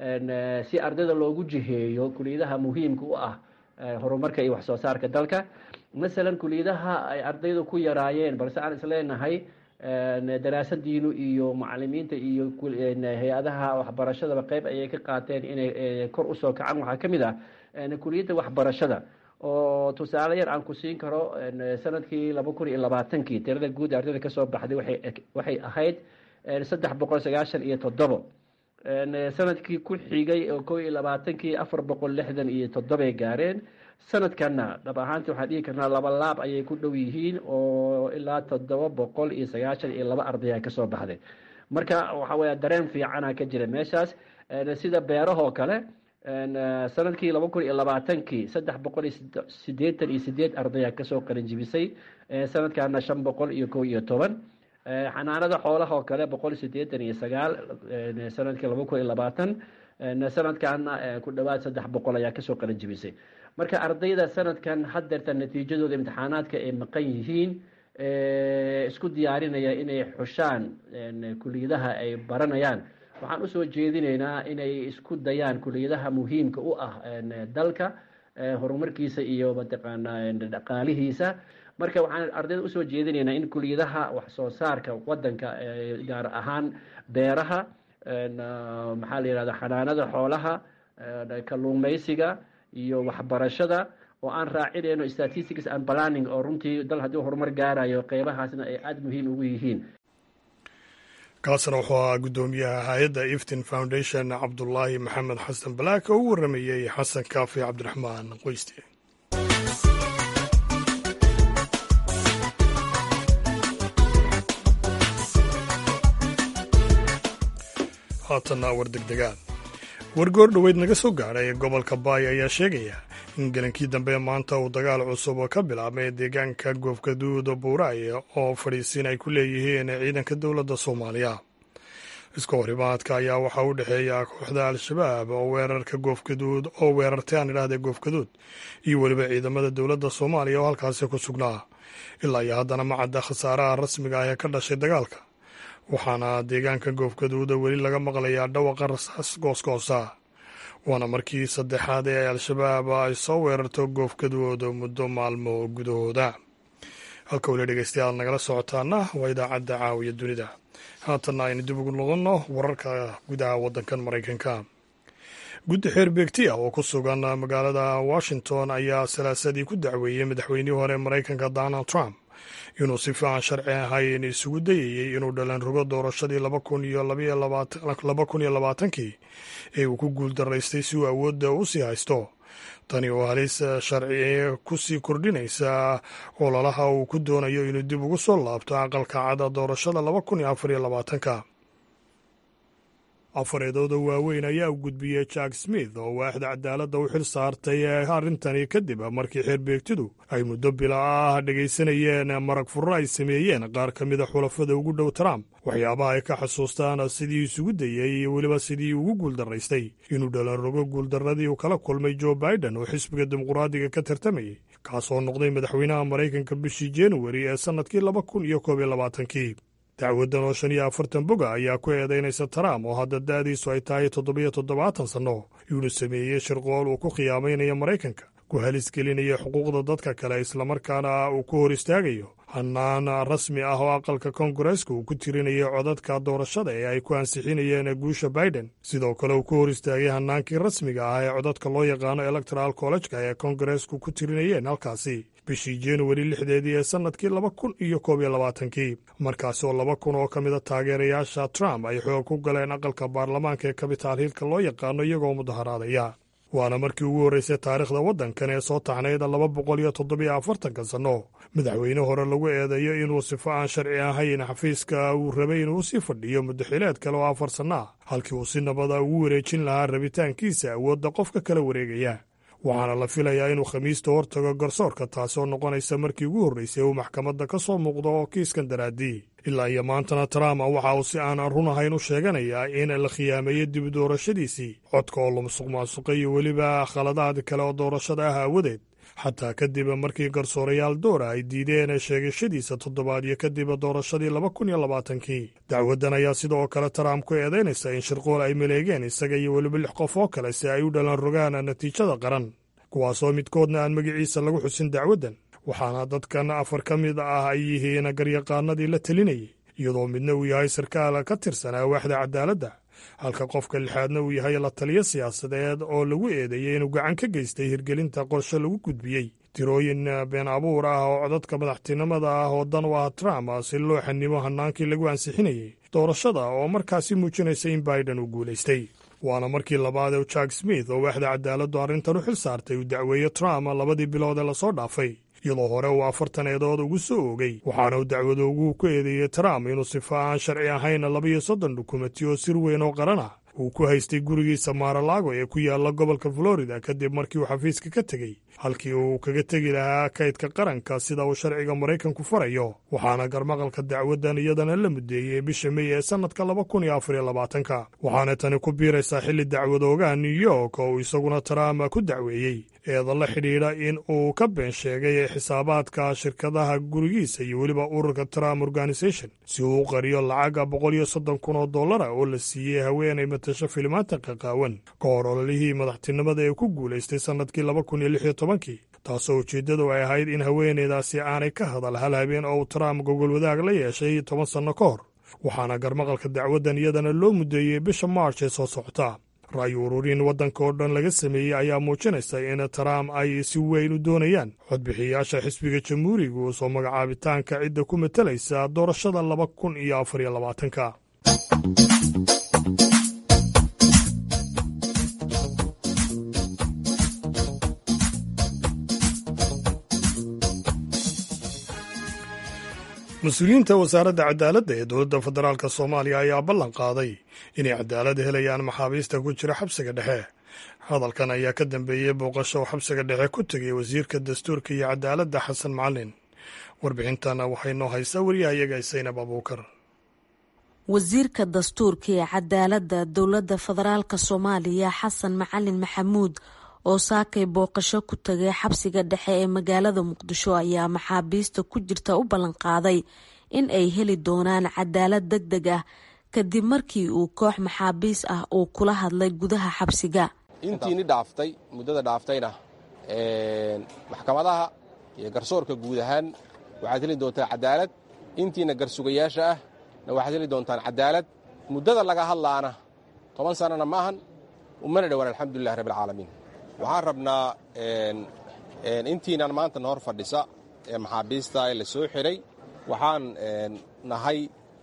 si ardayda loogu jiheeyo kuliyadaha muhiimka u ah horumarka iyo wax soo saarka dalka masalan kuliyadaha ay ardaydu ku yaraayeen balse aan isleenahay daraasadiinu iyo macalimiinta iyo hay-adaha waxbarashadaba qeyb ayay ka qaateen inay kor usoo kacaan waxaa ka mid ah kuliyadda waxbarashada oo tusaale yar aan ku siin karo sanadkii laba kun iyo labaatankii tirada guud ardayda kasoo baxday waxay ahayd saddex boqol sagaashan iyo toddobo sanadkii ku xigay oo kow iyo labaatankii afar boqol lixdan iyo toddobay gaareen sanadkanna dhab ahaantii waxaan dhihi karnaa laba laab ayay ku dhow yihiin oo ilaa toddoba boqol iyo sagaashan iyo laba ardaya kasoo baxday marka waxa weya dareen fiicana ka jira meeshaas sida beerahoo kale sanadkii laba kun iyo labaatankii saddex boqol iyo sideetan iyo sideed ardaya kasoo qalinjibisay sanadkana shan boqol iyo kow iyo toban xanaanada xoolaha oo kale boqol sideetan iyo sagaal sanadkii laba kun iyo labaatan sanadkana ku dhawaad saddex boqol ayaa kasoo qalinjibisay marka ardayda sanadkan hadeerta natiijadooda imtixaanaadka ay maqan yihiin isku diyaarinaya inay xushaan kuliyadaha ay baranayaan waxaan usoo jeedinaynaa inay isku dayaan kuliyadaha muhiimka u ah dalka horumarkiisa iyo mataqaanaa dhaqaalihiisa marka waxaan ardayda usoo jeedinaynaa in kuliyadaha wax soo saarka wadanka gaar ahaan beeraha maxaa la yihahda xanaanada xoolaha kalluumeysiga iyo waxbarashada oo aan raacinayno statistics and planning oo runtii dal haddii horumar gaarayo qeybahaasna ay aada muhiim ugu yihiin kaasna wuxuu ahaa guddoomiyaha hay-adda iftin foundation cabdulaahi maxamed xasan balaak oo u warramayey xasan kaafi cabdiraxmaan qoyste haatanna war degdegaan wargoor dhoweyd naga soo gaadhay gobolka baay ayaa sheegaya in gelinkii dambe maanta uu dagaal cusub ka bilaabmay deegaanka goofgaduud buuraaye oo fadhiisiin ay ku leeyihiin ciidanka dowladda soomaaliya iska horimaadka ayaa waxaa u dhexeeya kooxda al-shabaab oo weerarka goofgaduud oo weerartay aan idhahdee goofgaduud iyo weliba ciidamada dowladda soomaaliya oo halkaasi ku sugnaa ilaa iyo haddana ma cadda khasaaraha rasmiga ah ee ka dhashay dagaalka waxaana deegaanka goofgaduuda weli laga maqlayaa dhawaqa rasaas goosgoosa waana markii saddexaad ee al-shabaab ay soo weerarto goofgaduud muddo maalmo gudahooda halka weli dhegeystayaal nagala socotaana waa idaacadda caawiya dunida haatanna aynu dib ugu noqonno wararka gudaha waddankan maraykanka guddi xeer beegti ah oo ku sugan magaalada washington ayaa salaasadii ku dacweeyey madaxweynihii hore maraykanka donald trump inuu si fiican sharci ahayn isugu dayayey inuu dhalan rogo doorashadii laba kun iyo labaatankii ee uu ku guul daraystay si uu awoodda u sii haysto tani oo halis sharci ku sii kordhinaysa ololaha uu ku doonayo inuu dib ugu soo laabto aqalka cada doorashada laba kun iyo afar iyo labaatanka afareedooda waaweyn ayaa u gudbiyey jack smith oo waaxda cadaaladda u xil saartay arrintani kadib markii xeerbeegtidu ay muddo bila ah dhegaysanayeen marag furro ay sameeyeen qaar ka mida xulafada ugu dhow trump waxyaabaha ay ka xasuustaan sidii isugu dayey iyo weliba sidii ugu guuldaraystay inuu dhalan rogo guuldarradii uu kala kulmay joe biden oo xisbiga dimuqraadiga ka tartamayey kaasoo noqday madaxweynaha maraykanka bishii januari ee sannadkii laba kun iyo koob iyo labaatankii dacwaddan oo shan iyo afartan boga ayaa ku eedaynaysa trump oo hadda da'diisu ay tahay toddobiyo toddobaatan sanno inuu sameeyey shirqool uu ku khiyaamaynayo maraykanka ku halis gelinaya xuquuqda dadka kale islamarkaana uu ku hor istaagayo hannaan rasmi ah oo aqalka koongareeska uu ku tirinayay codadka doorashada ee ay ku ansixinayeen guusha biden sidoo kale uu ku hor istaagay hannaankii rasmiga ah ee codadka loo yaqaano electoral collejka ee koongareesku ku tirinayeen halkaasi bishii januari lixdeedii ee sannadkii laba kun iyo koob iyo labaatankii markaasi oo laba kun oo ka mida taageerayaasha trump ay xoog ku galeen aqalka baarlamaanka ee kabitaal hiilka loo yaqaano iyagoo mudaharaadaya waana markii ugu horreysay taariikhda waddankan ee soo taxnayd laba boqol iyo toddobiyo afartanka sanno madaxweyne hore lagu eedeeyo inuu sifo aan sharci ahayn xafiiska uu rabay inuu sii fadhiyo muddaxileed kale oo afar sanno ah halkii uu si nabada ugu wareejin lahaa rabitaankiisa awoodda qofka kala wareegaya waxaana la filayaa inuu khamiista hortago garsoorka taasi oo noqonaysa markii ugu horreysay uu maxkamadda ka soo muuqdo oo kiiskan daraaddii ilaa iyo maantana trump waxa uu si aan run ahayn u sheeganayaa in la khiyaameeyo dib doorashadiisii codka oo la musuq maasuqay iyo weliba khaladaad kale oo doorashada ah aawadeed xataa kadib markii garsoorayaal doora ay diideen sheegashadiisa toddobaadyo kadib doorashadii laba kun iyo labaatankii dacwaddan ayaa sidoo kale trump ku eedaynaysa in shirqool ay maleegeen isaga iyo weliba lix qof oo kale si ay u dhalan rogaan natiijada qaran kuwaasoo midkoodna aan magaciisa lagu xusin dacwaddan waxaana dadkan afar ka mid ah ay yihiin garyaqaanadii la telinayay iyadoo midna uu yahay sarkaal ka tirsanaa waaxda cadaaladda halka qofka lixaadna uu yahay la taliyo siyaasadeed oo lagu eedeeyey inuu gacan ka geystay hirgelinta qorshe lagu gudbiyey tirooyin been abuur ah oo codadka madaxtinimada ah oo dan u ah trump si loo xanimo hannaankii lagu ansixinayey doorashada oo markaasi muujinaysa in biden uu guulaystay waana markii labaad ee jack smith oo waaxda cadaaladdu arrintan u xil saartay uu dacweeye trump labadii bilood ee lasoo dhaafay iyadoo hore uu afartan eedood ugu soo oogay waxaana uu dacwadoogu ku eedeeyey trump inuu sifo aan sharci ahayn labiyo soddon dukumenti oo sir weyn oo qaran ah uu ku haystay gurigiisa maaralago ee ku yaalla gobolka florida kadib markii uu xafiiska ka tegey halkii uu kaga tegi lahaa kaydka qaranka sida uu sharciga maraykanku farayo waxaana garmaqalka dacwaddan iyadana la mudeeyey bisha mey ee sannadka laba kun iyo afar iyo labaatanka waxaana tani ku biiraysaa xilli dacwadoogaha new york oo uu isaguna trump ku dacweeyey eeda la xidhiidha in uu ka been sheegay xisaabaadka shirkadaha gurigiisa iyo weliba ururka trump organisation si uu u qariyo lacaga boqol iyo soddon kun oo dollara oo la siiyey haweenay matasho filimaanta qaqaawan ka hor ololihii madaxtinimada ee ku guulaystay sannadkii laba kun iyo lix iyo tobankii taasoo ujeeddadu ay ahayd in haweenaydaasi aanay ka hadal hal habeen oo uu trump gogol wadaag la yeeshay toban sanno ka hor waxaana garmaqalka dacwaddan iyadana loo muddeeyey bisha march ee soo socota ra'yu ururin waddanka oo dhan laga sameeyey ayaa muujinaysa in trump ay si weyn u doonayaan codbixiyayaasha xisbiga jamhuurigu soo magacaabitaanka cidda ku matalaysa doorashada laba kun iyo afar iyo labaatanka mas-uuliyiinta wasaaradda cadaaladda ee dowladda federaalk soomaaliya ayaa ballan qaaday inay cadaalad helayaan maxaabiista ku jira xabsiga dhexe hadalkan ayaa ka dambeeyey booqasho uu xabsiga dhexe ku tegay wasiirka dastuurka iyo cadaaladda xasan macalin warbixintana waxay noo haysaa wariyahayaga saynab abuukar wasiirka dastuurka ee cadaaladda dowladda federaalk soomaaliya xasan macalin maxamuud oo saakay booqasho ku tagay xabsiga dhexe ee magaalada muqdisho ayaa maxaabiista ku jirta u ballanqaaday in ay heli doonaan cadaalad deg deg ah kadib markii uu koox maxaabiis ah uu kula hadlay gudaha xabsiga intiini dhaaftay muddada dhaaftayna maxkamadaha iyo garsoorka guud ahaan waxaad heli doontaan cadaalad intiina garsugayaasha ah na waxaad heli doontaan cadaalad muddada laga hadlaana toban sannana ma ahan umana dhowaan alxamdulilah rabbialcaalamiin waxaan rabnaa intiinan maanta na hor fadhisa ee maxaabiista ee la soo xidhay waxaan nahay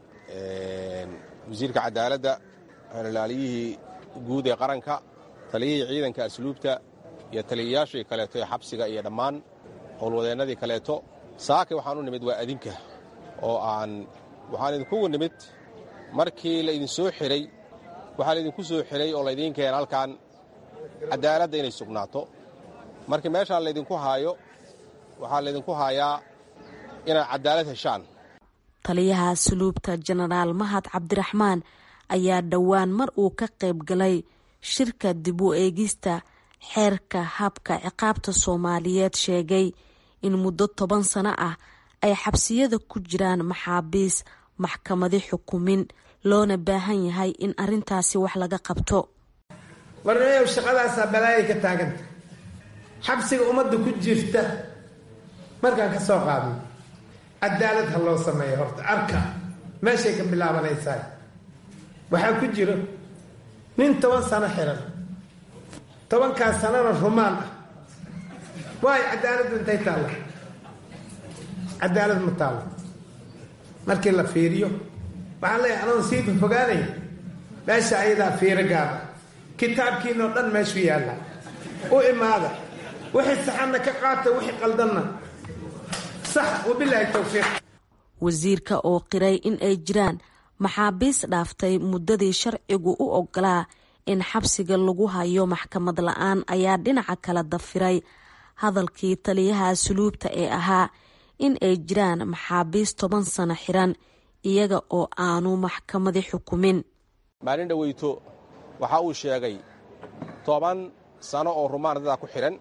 wasiirka cadaaladda xeelilaaliyihii guud ee qaranka taliyihii ciidanka asluubta iyo taliyayaashii kaleeto ee xabsiga iyo dhammaan howlwadeennadii kaleeto saake waxaan u nimid waa adinka oo aan waxaan idinkugu nimid markii laydin soo xidhay waxaa laydinku soo xidhay oo laydiin keena halkan cadaaladda inay sugnaato markii meeshaan laydinku haayo waxaa laydinku haayaa inaad cadaalad heshaan taliyaha asluubta jenaraal mahad cabdiraxmaan ayaa dhowaan mar uu ka qayb galay shirka dib u eegista xeerka habka ciqaabta soomaaliyeed sheegay in muddo toban sano ah ay xabsiyada ku jiraan maxaabiis maxkamadi xukumin loona baahan yahay in arintaasi wax laga qabto warneyow shaqadaasaa balaayay ka taaganta xabsiga ummadda ku jirta markaan ka soo qaadno cadaalad ha loo sameeyo horta arka meeshay ka bilaabanaysaa waxaa ku jiro nin toban sano xiran tobankaas sanona rumaan ah waayo cadaaladdu intay taalla cadaalad ma taallo markii la fiiriyo waxaan leeyahay anoon sii fofogaanay meesha ayadaa fiiro gaada kitaabkiinoo dhan meeshu yaalla u imaada wixii saxanna ka qaata wixii qaldanna sax wabilaahi towfiiq wasiirka oo qiray in ay jiraan maxaabiis dhaaftay muddadii sharcigu u ogolaa in xabsiga lagu hayo maxkamad la-aan ayaa dhinaca kala dafiray hadalkii taliyaha asluubta ee ahaa in ay jiraan maxaabiis toban sano xiran iyaga oo aanu maxkamadi xukumin maalin dhoweyto waxa uu sheegay toban sano oo rumaan dadaa ku xidhan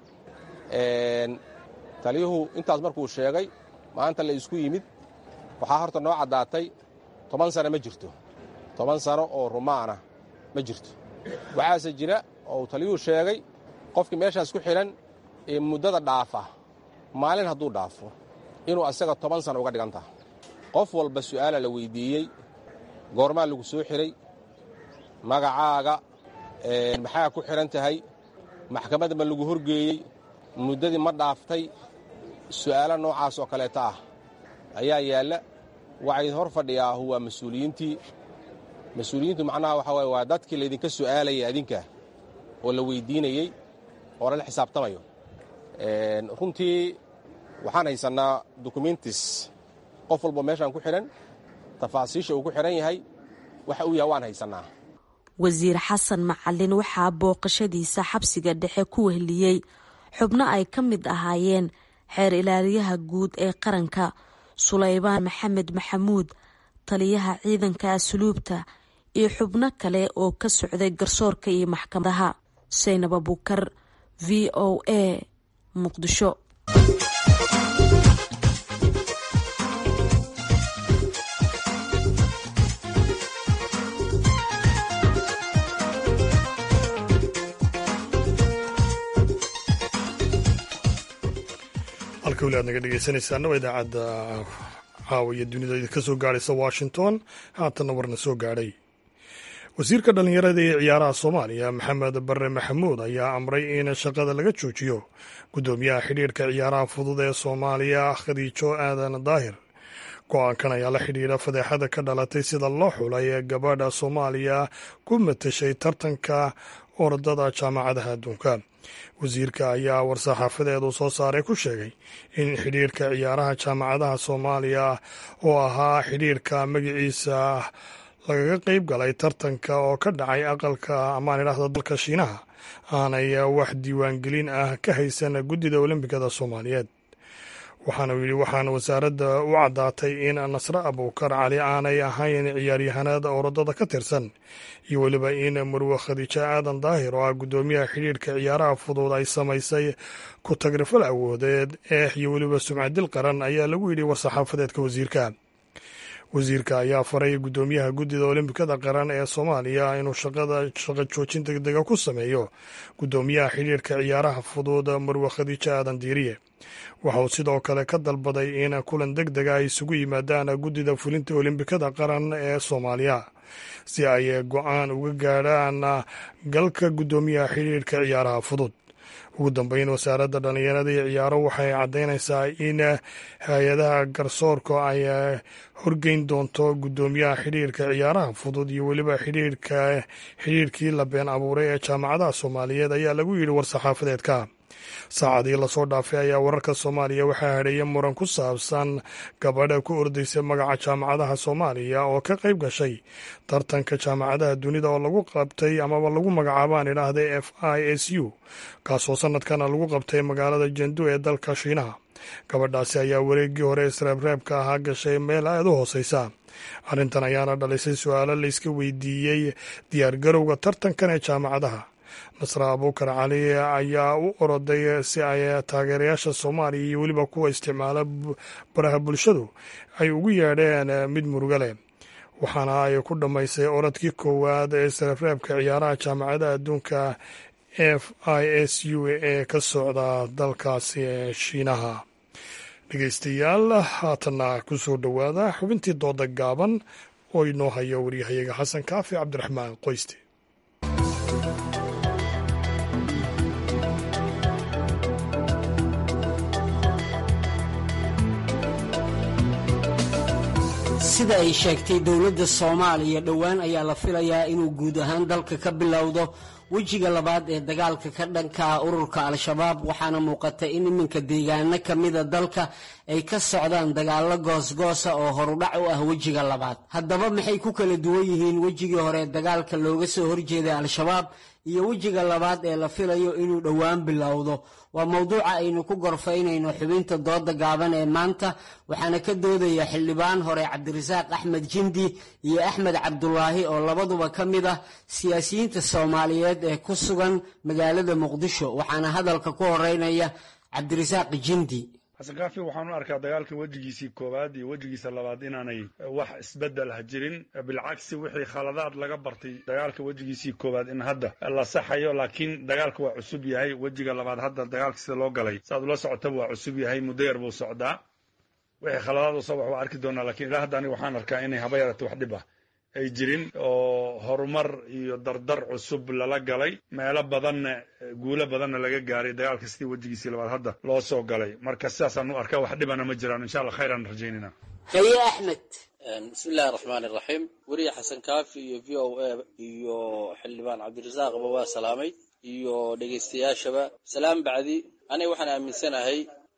taliyuhu intaas markuu sheegay maanta la isku yimid waxaa horta noo caddaatay toban sano ma jirto toban sano oo rumaana ma jirto waxaase jira oo uu taliyuhu sheegay qofkii meeshaas ku xidhan ee muddada dhaafa maalin hadduu dhaafo inuu asaga toban sano uga dhigan taha qof walba su'aala la weyddiiyey goormaa lagu soo xidhay magacaaga maxaa ku xidhan tahay maxkamadda ma lagu horgeeyey muddadii ma dhaaftay su'aalo noocaas oo kaleeta ah ayaa yaalla waxaa idin hor fadhiyaahu waa mas-uuliyiintii mas-uuliyiintu macnaha waxaa waye waa dadkii laydinka su'aalayay adinka oo la weyddiinayey oo lala xisaabtamayo runtii waxaan haysannaa dokumentis qof walba meeshaan ku xidhan tafaasiisha uu ku xidhan yahay waxa uu yahay waan haysannaa wasiir xasan macalin waxaa booqashadiisa xabsiga dhexe ku wehliyey xubno ay ka mid ahaayeen xeer ilaaliyaha guud ee qaranka sulaybaan maxamed maxamuud taliyaha ciidanka asluubta iyo xubno kale oo ka socday garsoorka iyo maxkamadaha saynab abukar v o a muqdisho halka weli aad naga dhegeysanaysaana waa idaacadda caawa iyo dunida idinka soo gaadhaysa washington haatanna warna soo gaadhay wasiirka dhallinyarada ee ciyaaraha soomaaliya maxamed bare maxamuud ayaa amray in shaqada laga joojiyo guddoomiyaha xidhiirhka ciyaaraha fudud ee soomaaliya khadiijo aadan daahir go-aankan ayaa la xidhiidha fadeexada ka dhalatay sida loo xulay ee gabadha soomaaliya ku matashay tartanka orodada jaamacadaha adduunka wasiirka ayaa war-saxaafadeed uu soo saaray ku sheegay in xidhiirka ciyaaraha jaamacadaha soomaaliya oo ahaa xidhiirka magaciisa lagaga qeyb galay tartanka oo ka dhacay aqalka amaan idhaahdo dalka shiinaha aanay wax diiwaangelin ah ka haysan guddida olimbikada soomaaliyeed waxaana yidhi waxaana wasaaradda u caddaatay in nasre abuukar cali aanay ahayn ciyaaryahanada orodada ka tirsan iyo weliba in murwe khadiijo aadan daahir oo ah guddoomiyaha xidhiirka ciyaaraha fudud ay samaysay ku tagrifal awoodeed eex iyo weliba sumcadil qaran ayaa lagu yidhi war-saxaafadeedka wasiirka wasiirka ayaa faray guddoomiyaha guddida olimbikada qaran ee soomaaliya inuu shaqada shaqo joojin degdega ku sameeyo guddoomiyaha xidhiirka ciyaaraha fudud marwe khadiijo aadan diiriye waxa uu sidoo kale ka dalbaday in kulan deg dega ay isugu yimaadaan guddida fulinta olimbikada qaran ee soomaaliya si ay go-aan uga gaadhaan galka guddoomiyaha xidhiirka ciyaaraha fudud ugu dambeyn wasaaradda dhallinyarada iyo ciyaaro waxay caddaynaysaa in hay-adaha garsoorka ay horgeyn doonto guddoomiyaha xidhiirka ciyaaraha fudud iyo weliba xidhiirka xidhiirkii la been abuuray ee jaamacadaha soomaaliyeed ayaa lagu yidhi war-saxaafadeedka saacadii lasoo dhaafay ayaa wararka soomaaliya waxaa hadheeya muran ku saabsan gabadha ku ordaysa magaca jaamacadaha soomaaliya oo ka qayb gashay tartanka jaamacadaha dunida oo lagu qabtay amaba lagu magacaabaan idhaahda f i s u kaasoo sanadkana lagu qabtay magaalada jendu ee dalka shiinaha gabadhaasi ayaa wareeggii hore isreebreebka ahaa gashay meel aada u hooseysa arrintan ayaana dhalisay su-aalo layska weydiiyey diyaargarowga tartankan ee jaamacadaha nasre abuukar cali ayaa u oroday si ay taageerayaasha soomaaliya iyo weliba kuwa isticmaala baraha bulshadu ay ugu yeedheen mid muruga leh waxaana ay ku dhammaysay orodkii koowaad ee isreebreebka ciyaaraha jaamacadaha adduunka f i s u ee ka socda dalkaasi ee shiinaha dhegeystayaal haatanna ku soo dhowaada xubintii dooda gaaban oo inoo hayo waryahayaga xasan kaafi cabdiraxmaan qoyste sida ay sheegtay dowladda soomaaliya dhowaan ayaa la filayaa inuu guud ahaan dalka ka bilowdo wejiga labaad ee dagaalka ka dhanka ah ururka al-shabaab waxaana muuqata in iminka deegaano ka mida dalka ay ka socdaan dagaallo goosgoosa oo horudhac u ah wejiga labaad haddaba maxay ku kala duwan yihiin wejigii hore dagaalka looga soo horjeeday al-shabaab iyo wejiga labaad ee la filayo inuu dhowaan bilowdo waa mowduuca aynu ku gorfaynayno xubinta dooda gaaban ee maanta waxaana ka doodaya xildhibaan hore cabdirasaaq axmed jindi iyo axmed cabdulaahi oo labaduba ka mid ah siyaasiyiinta soomaaliyeed ee ku sugan magaalada muqdisho waxaana hadalka ku horeynaya cabdirasaaq jindi xasan kaafi waxaan u arkaa dagaalka wejigiisii koowaad iyo wejigiisa labaad inaanay wax isbeddel ah jirin bilcagsi wixii khaladaad laga bartay dagaalka wejigiisii koowaad in hadda la saxayo laakiin dagaalka waa cusub yahay wejiga labaad hadda dagaalka sida loo galay saaad ula socotaba waa cusub yahay muddo yar buu socdaa wixii khaladaad usoo wax waa arki doonaa lakiin ilaa hadda aniga waxaan arkaa inay haba yarata wax dhib ah ay jirin oo horumar iyo dardar cusub lala galay meelo badanna guulo badanna laga gaaray dagaalka sidii wejigiisii labaad hadda loo soo galay marka sidaasaan u arkaa wax dhibana ma jiraan insha allah khayraan rajaynayna haye axmed bismi illahi raxmaan iraxiim weriye xasan kaafi iyo v o a iyo xildhibaan cabdirasaaqba waa salaamay iyo dhegaystayaashaba salaam bacdi aniga waxaan aaminsanahay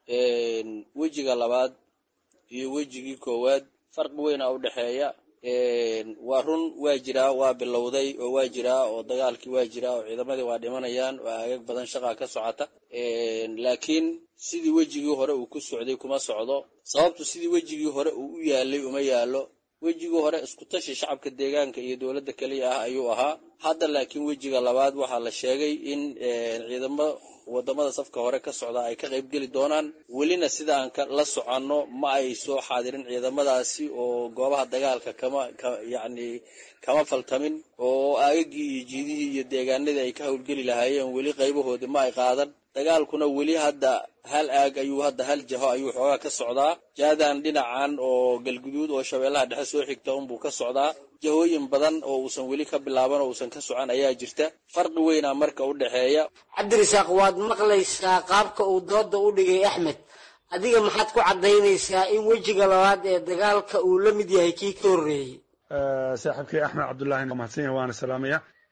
wejiga labaad iyo wejigii koowaad farqi weyna u dhexeeya waa run waa jiraa waa bilowday oo waa jiraa oo dagaalkii waa jiraa oo ciidamadii waa dhimanayaan oo aagag badan shaqaa ka socota laakiin sidii wejigii hore uu ku socday kuma socdo sababtu sidii wejigii hore uu u yaalay uma yaalo wejigii hore iskutashi shacabka deegaanka iyo dowladda keliya ah ayuu ahaa hadda laakiin wejiga labaad waxaa la sheegay in ciidamo wadamada safka hore ka socda ay ka qayb geli doonaan welina sidaan la soconno ma ay soo xaadirin ciidamadaasi oo goobaha dagaalka kama yacni kama faltamin oo aagagii iyo jiidihii iyo deegaanadii ay ka howlgeli lahaayeen weli qaybahoodii ma ay qaadan dagaalkuna weli hadda hal aag ayuu hadda hal jaho ayuu xoogaa ka socdaa jaadan dhinacan oo galguduud oo shabeellaha dhexe soo xigta unbuu ka socdaa jahooyin badan oo uusan weli ka bilaaban oo uusan ka socon ayaa jirta farqi weynaa marka u dhexeeya cabdirasaaq waad maqlaysaa qaabka uu dooda u dhigay axmed adiga maxaad ku caddaynaysaa in wejiga labaad ee dagaalka uu la mid yahay kii ka horreeyey saaxiibkay axmed cabdullaahi waa mahadsan yahay waana salaamaya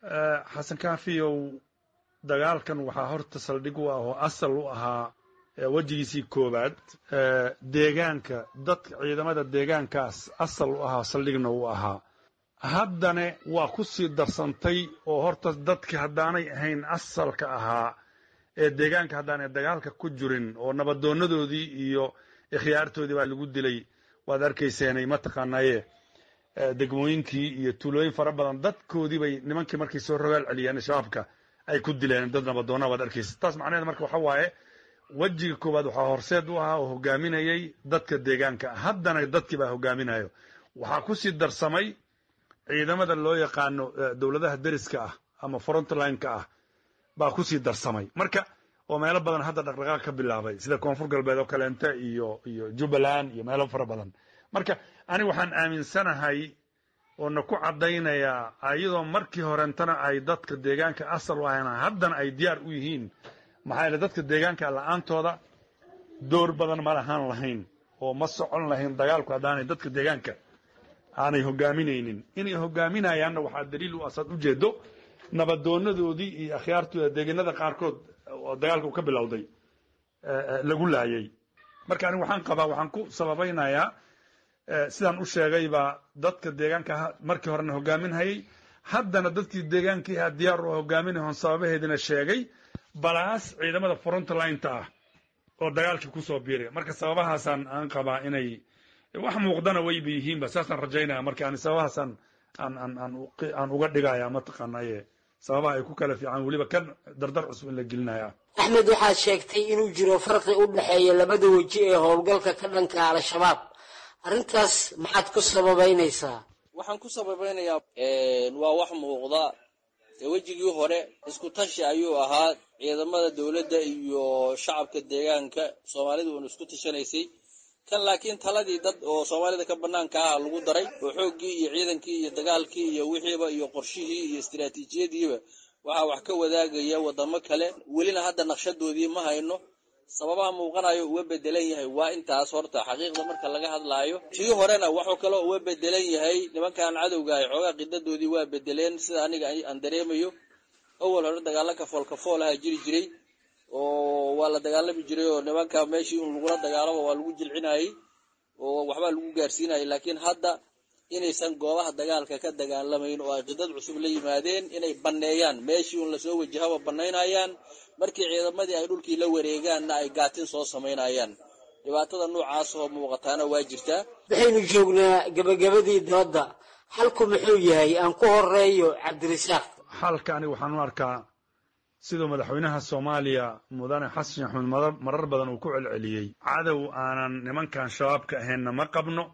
xasan kaafiyow dagaalkan waxaa horta saldhig u ah oo asal u ahaa wejigiisii koowaad deegaanka dadka ciidamada deegaankaas asal u ahaa saldhigna u ahaa haddana waa ku sii darsantay oo horta dadki haddaanay ahayn asalka ahaa ee deegaanka haddaanay dagaalka ku jirin oo nabadoonadoodii iyo ikhyaartoodii baa lagu dilay waad arkayseenay mataqaanaye degmooyinkii iyo tuulooyin fara badan dadkoodii bay nimankii markay soo rogaal celiyeen shabaabka ay ku dileen dad nabadoona waad arkaysa taas macnaheed marka waxa waaye wejiga koowaad waxaa horseed u ahaa oo hogaaminayay dadka deegaanka haddana dadkii baa hogaaminayo waxaa ku sii darsamay ciidamada loo yaqaano dowladaha deriska ah ama frontline-ka ah baa ku sii darsamay marka oo meelo badan hadda dhaqdhaqaaq ka bilaabay sida koonfur galbeed oo kaleente iyo iyo jubbaland iyo meelo fara badan marka aniga waxaan aaminsanahay oo na ku caddaynayaa iyadoo markii horentana ay dadka deegaanka asal u ahayn haddana ay diyaar u yihiin maxaa yeele dadka deegaanka la-aantooda door badan ma lahaan lahayn oo ma socon lahayn dagaalku haddaanay dadka deegaanka aanay hogaaminaynin inay hogaaminayaanna waxaa daliil u asaad ujeedo nabadoonadoodii iyo akhyaartooda deegaanada qaarkood oo dagaalka uu ka bilowday lagu laayay marka aniga waxaan qabaa waxaan ku sababaynayaa sidaan u sheegayba dadka deegaanka markii horena hogaaminhayay haddana dadkii deegaankii ahaa diyaar u hogaaminahoon sababaheedina sheegay balaas ciidamada frontlineta ah oo dagaalkii kusoo biiray marka sababahaasaan aan qabaa inay wax muuqdana wayba yihiinba saasaan rajaynaya marka ani sababahaasaan aan aan aan aan uga dhigaya mataqaanaye sababaha ay ku kala fiican weliba kan dardar cusub in la gelinaya axmed waxaad sheegtay inuu jiro farqi u dhexeeya labada weji ee howlgalka ka dhanka al-shabaab arrintaas maxaad ku sababaynaysaa waxaan ku sababaynayaa waa wax muuqda ee wejigii hore isku tashi ayuu ahaa ciidamada dowladda iyo shacabka deegaanka soomaalidu uuna isku tashanaysay kan laakiin taladii dad oo soomaalida ka banaanka ah lagu daray oo xooggii iyo ciidankii iyo dagaalkii iyo wixiiba iyo qorshihii iyo istiraatiijiyadiiba waxaa wax ka wadaagaya wadamo kale welina hadda naqshadoodii ma hayno sababaha muuqanayo uga bedelan yahay waa intaas horta xaqiiqda marka laga hadlaayo tii horena waxuu kaloo uga bedelan yahay nimankan cadowga ay xoogaa qidadoodii waa bedeleen sida aniga aan dareemayo awal hore dagaalo kafool kafool aha jiri jiray oo waa la dagaalami jiray oo nimanka meeshii un lagula dagaalamo waa lagu jilcinayay oo waxbaa lagu gaarsiinayay laakiin hadda inaysan goobaha dagaalka ka dagaalamayn oo ay qidad cusub la yimaadeen inay banneeyaan meeshii un lasoo wajahaba bannaynayaan markii ciidamadii ay dhulkii la wareegaanna ay gaatin soo samaynayaan dhibaatada noocaas oo muuqataana waa jirtaa waxaynu joognaa gebagabadii dooda xalku muxuu yahay aan ku horeeyo cabdirasaaq xalka aniga waxaan u arkaa siduu madaxweynaha soomaaliya mudane xasan axmed marar badan uu ku celceliyey cadow aanan nimankan shabaabka ahaynna ma qabno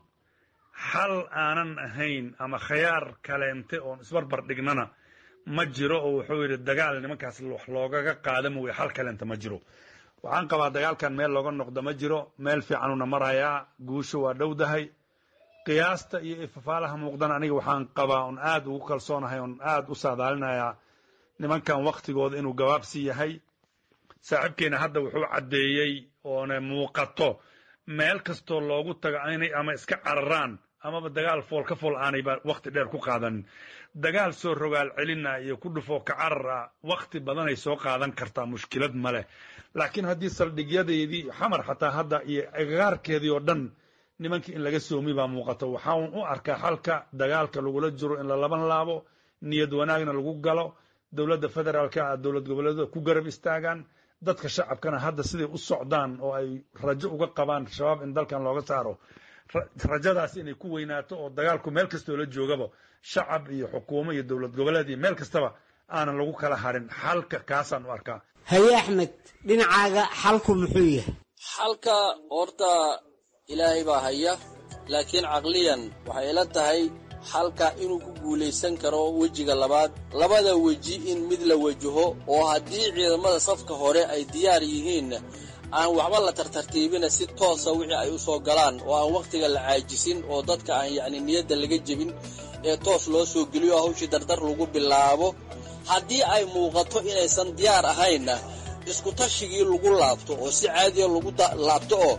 xal aanan ahayn ama khayaar kaleente oon isbarbar dhignana ma jiro oo wuxuu yidhi dagaal nimankaas wax loogaga qaada mooye xal kaleente ma jiro waxaan qabaa dagaalkan meel looga noqdo ma jiro meel fiicanuna marayaa guusho waa dhowdahay qiyaasta iyo ifafaalaha muuqdana aniga waxaan qabaa on aad ugu kalsoonahay on aad u saadaalinayaa nimankan waktigooda inuu gabaabsi yahay saaxiibkeena hadda wuxuu caddeeyey oona muuqato meel kastoo loogu tago inay ama iska cararaan amaba dagaal fool ka fool aanayba wakti dheer ku qaadanin dagaal soo rogaal celina iyo ku dhufoo ka carar ah wakti badanay soo qaadan kartaa mushkilad ma leh laakiin haddii saldhigyadeedii xamar xataa hadda iyo agagaarkeedii oo dhan nimankii in laga soomi baa muuqato waxaan u arkaa xalka dagaalka lagula jiro in la laban laabo niyad wanaagna lagu galo dowladda federaalka ah dowlad goboleedyada ku garab istaagaan dadka shacabkana hadda siday u socdaan oo ay rajo uga qabaan shabaab in dalkan looga saaro rajadaas inay ku weynaato oo dagaalku meel kastoo la joogaba shacab iyo xukuumo iyo dowlad goboleed iyo meel kastaba aanan lagu kala harin xalka kaasaan u arkaa haye axmed dhinacaaga xalku muxuu yahay xalka horta ilaahay baa haya laakiin caqliyan waxay ila tahay xalka inuu ku guulaysan karo wejiga labaad labada weji in mid la wajaho oo haddii ciidamada safka hore ay diyaar yihiin aan waxba la tartartiibina si toosa wixii ay u soo galaan oo aan wakhtiga la caajisin oo dadka aan yacni niyadda laga jebin ee toos loo soo geliyo hawshii dardar lagu bilaabo haddii ay muuqato inaysan diyaar ahaynna isku tashigii lagu laabto oo si caadiya lagu laabto oo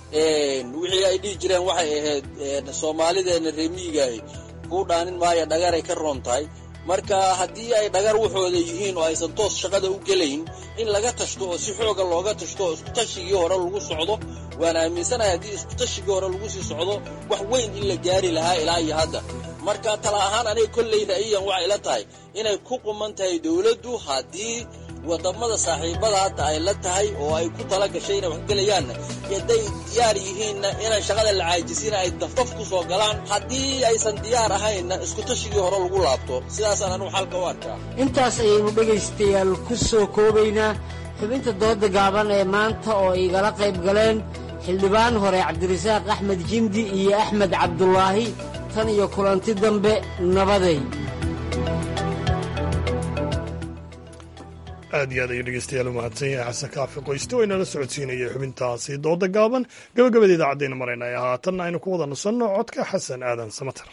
wixii ay dhihi jireen waxay ahayd soomaalideenna reemiyigaah kuu dhaanin maayo dhagaray ka roon tahay marka haddii ay dhagar waxooda yihiin oo aysan toos shaqada u gelayn in laga tashto oo si xooga looga tashto oo iskutashigii hore lagu socdo waan aaminsanahay haddii iskutashigii hore lagu sii socdo wax weyn in la gaari lahaa ilaa iyo hadda marka tala ahaan aniga kolley ra'yiyan waxay la tahay inay ku quman tahay dowladdu haddii wadamada saaxiibada hadda ay la tahay oo ay ku tala gashay inay waxgelayaanna hadday diyaar yihiinna inaan shaqada la caajisina ay dafdaf ku soo galaan haddii aysan diyaar ahaynna iskutashigii hore lagu laabto sidaasaan anugu xalka u arkaa intaas ayaynu dhegaystayaal ku soo koobaynaa xubinta dooda gaaban ee maanta oo igala qayb galeen xildhibaan hore cabdirasaaq axmed jimdi iyo axmed cabdulaahi tan iyo kulanti dambe nabaday aad iyo aad ayuu dhegeystayaal u mahadsan yahay xasan kaafi qoyste oo inala socodsiinayay xubintaasi dooda gaaban gabagabada idaacaddeena maraynaya haatanna aynu ku wada nusanno codka xasan aadan samater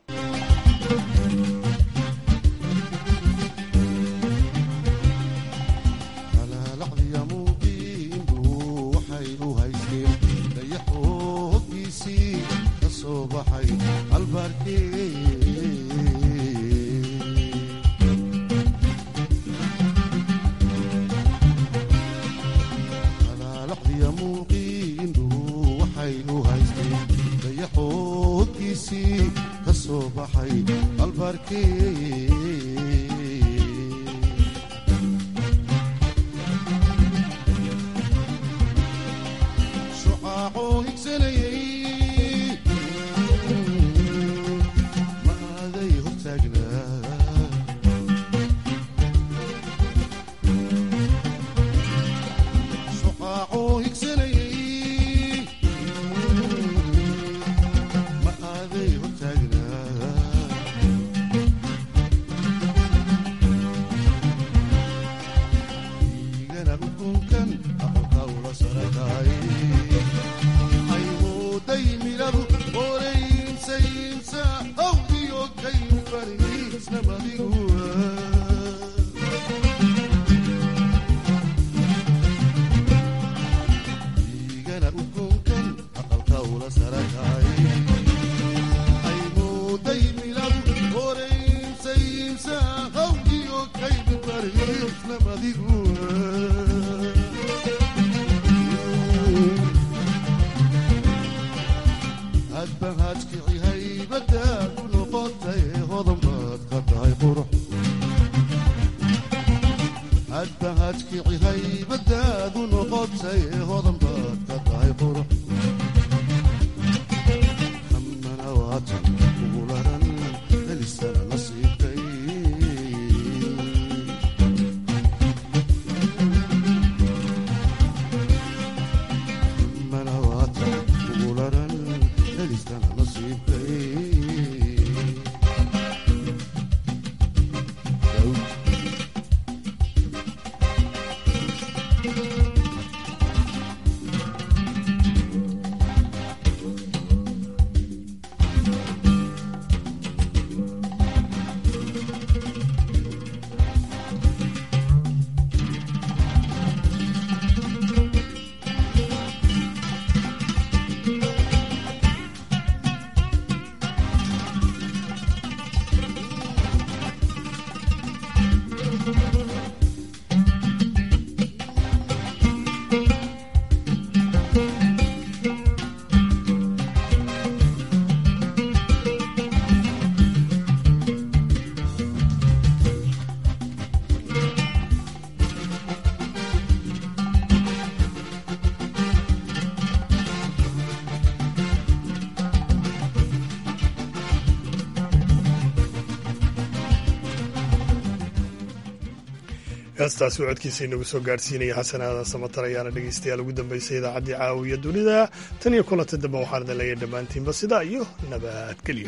heestaasi uu codkiisa inagu soo gaadhsiinaya xasan aadan samatar ayaana dhegeystayaal ugu dambeysay idaacaddii caawiya dunida tan iyo kulanta dambe waxaan idin leeyahay dhammaantiinba sidaa iyo nabadgelyo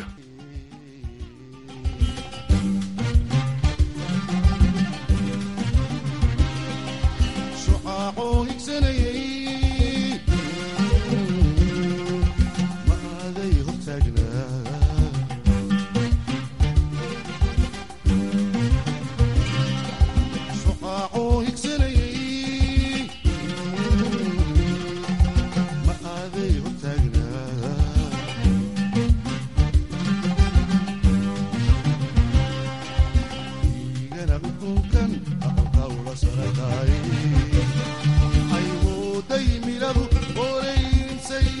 ma aaday hortaag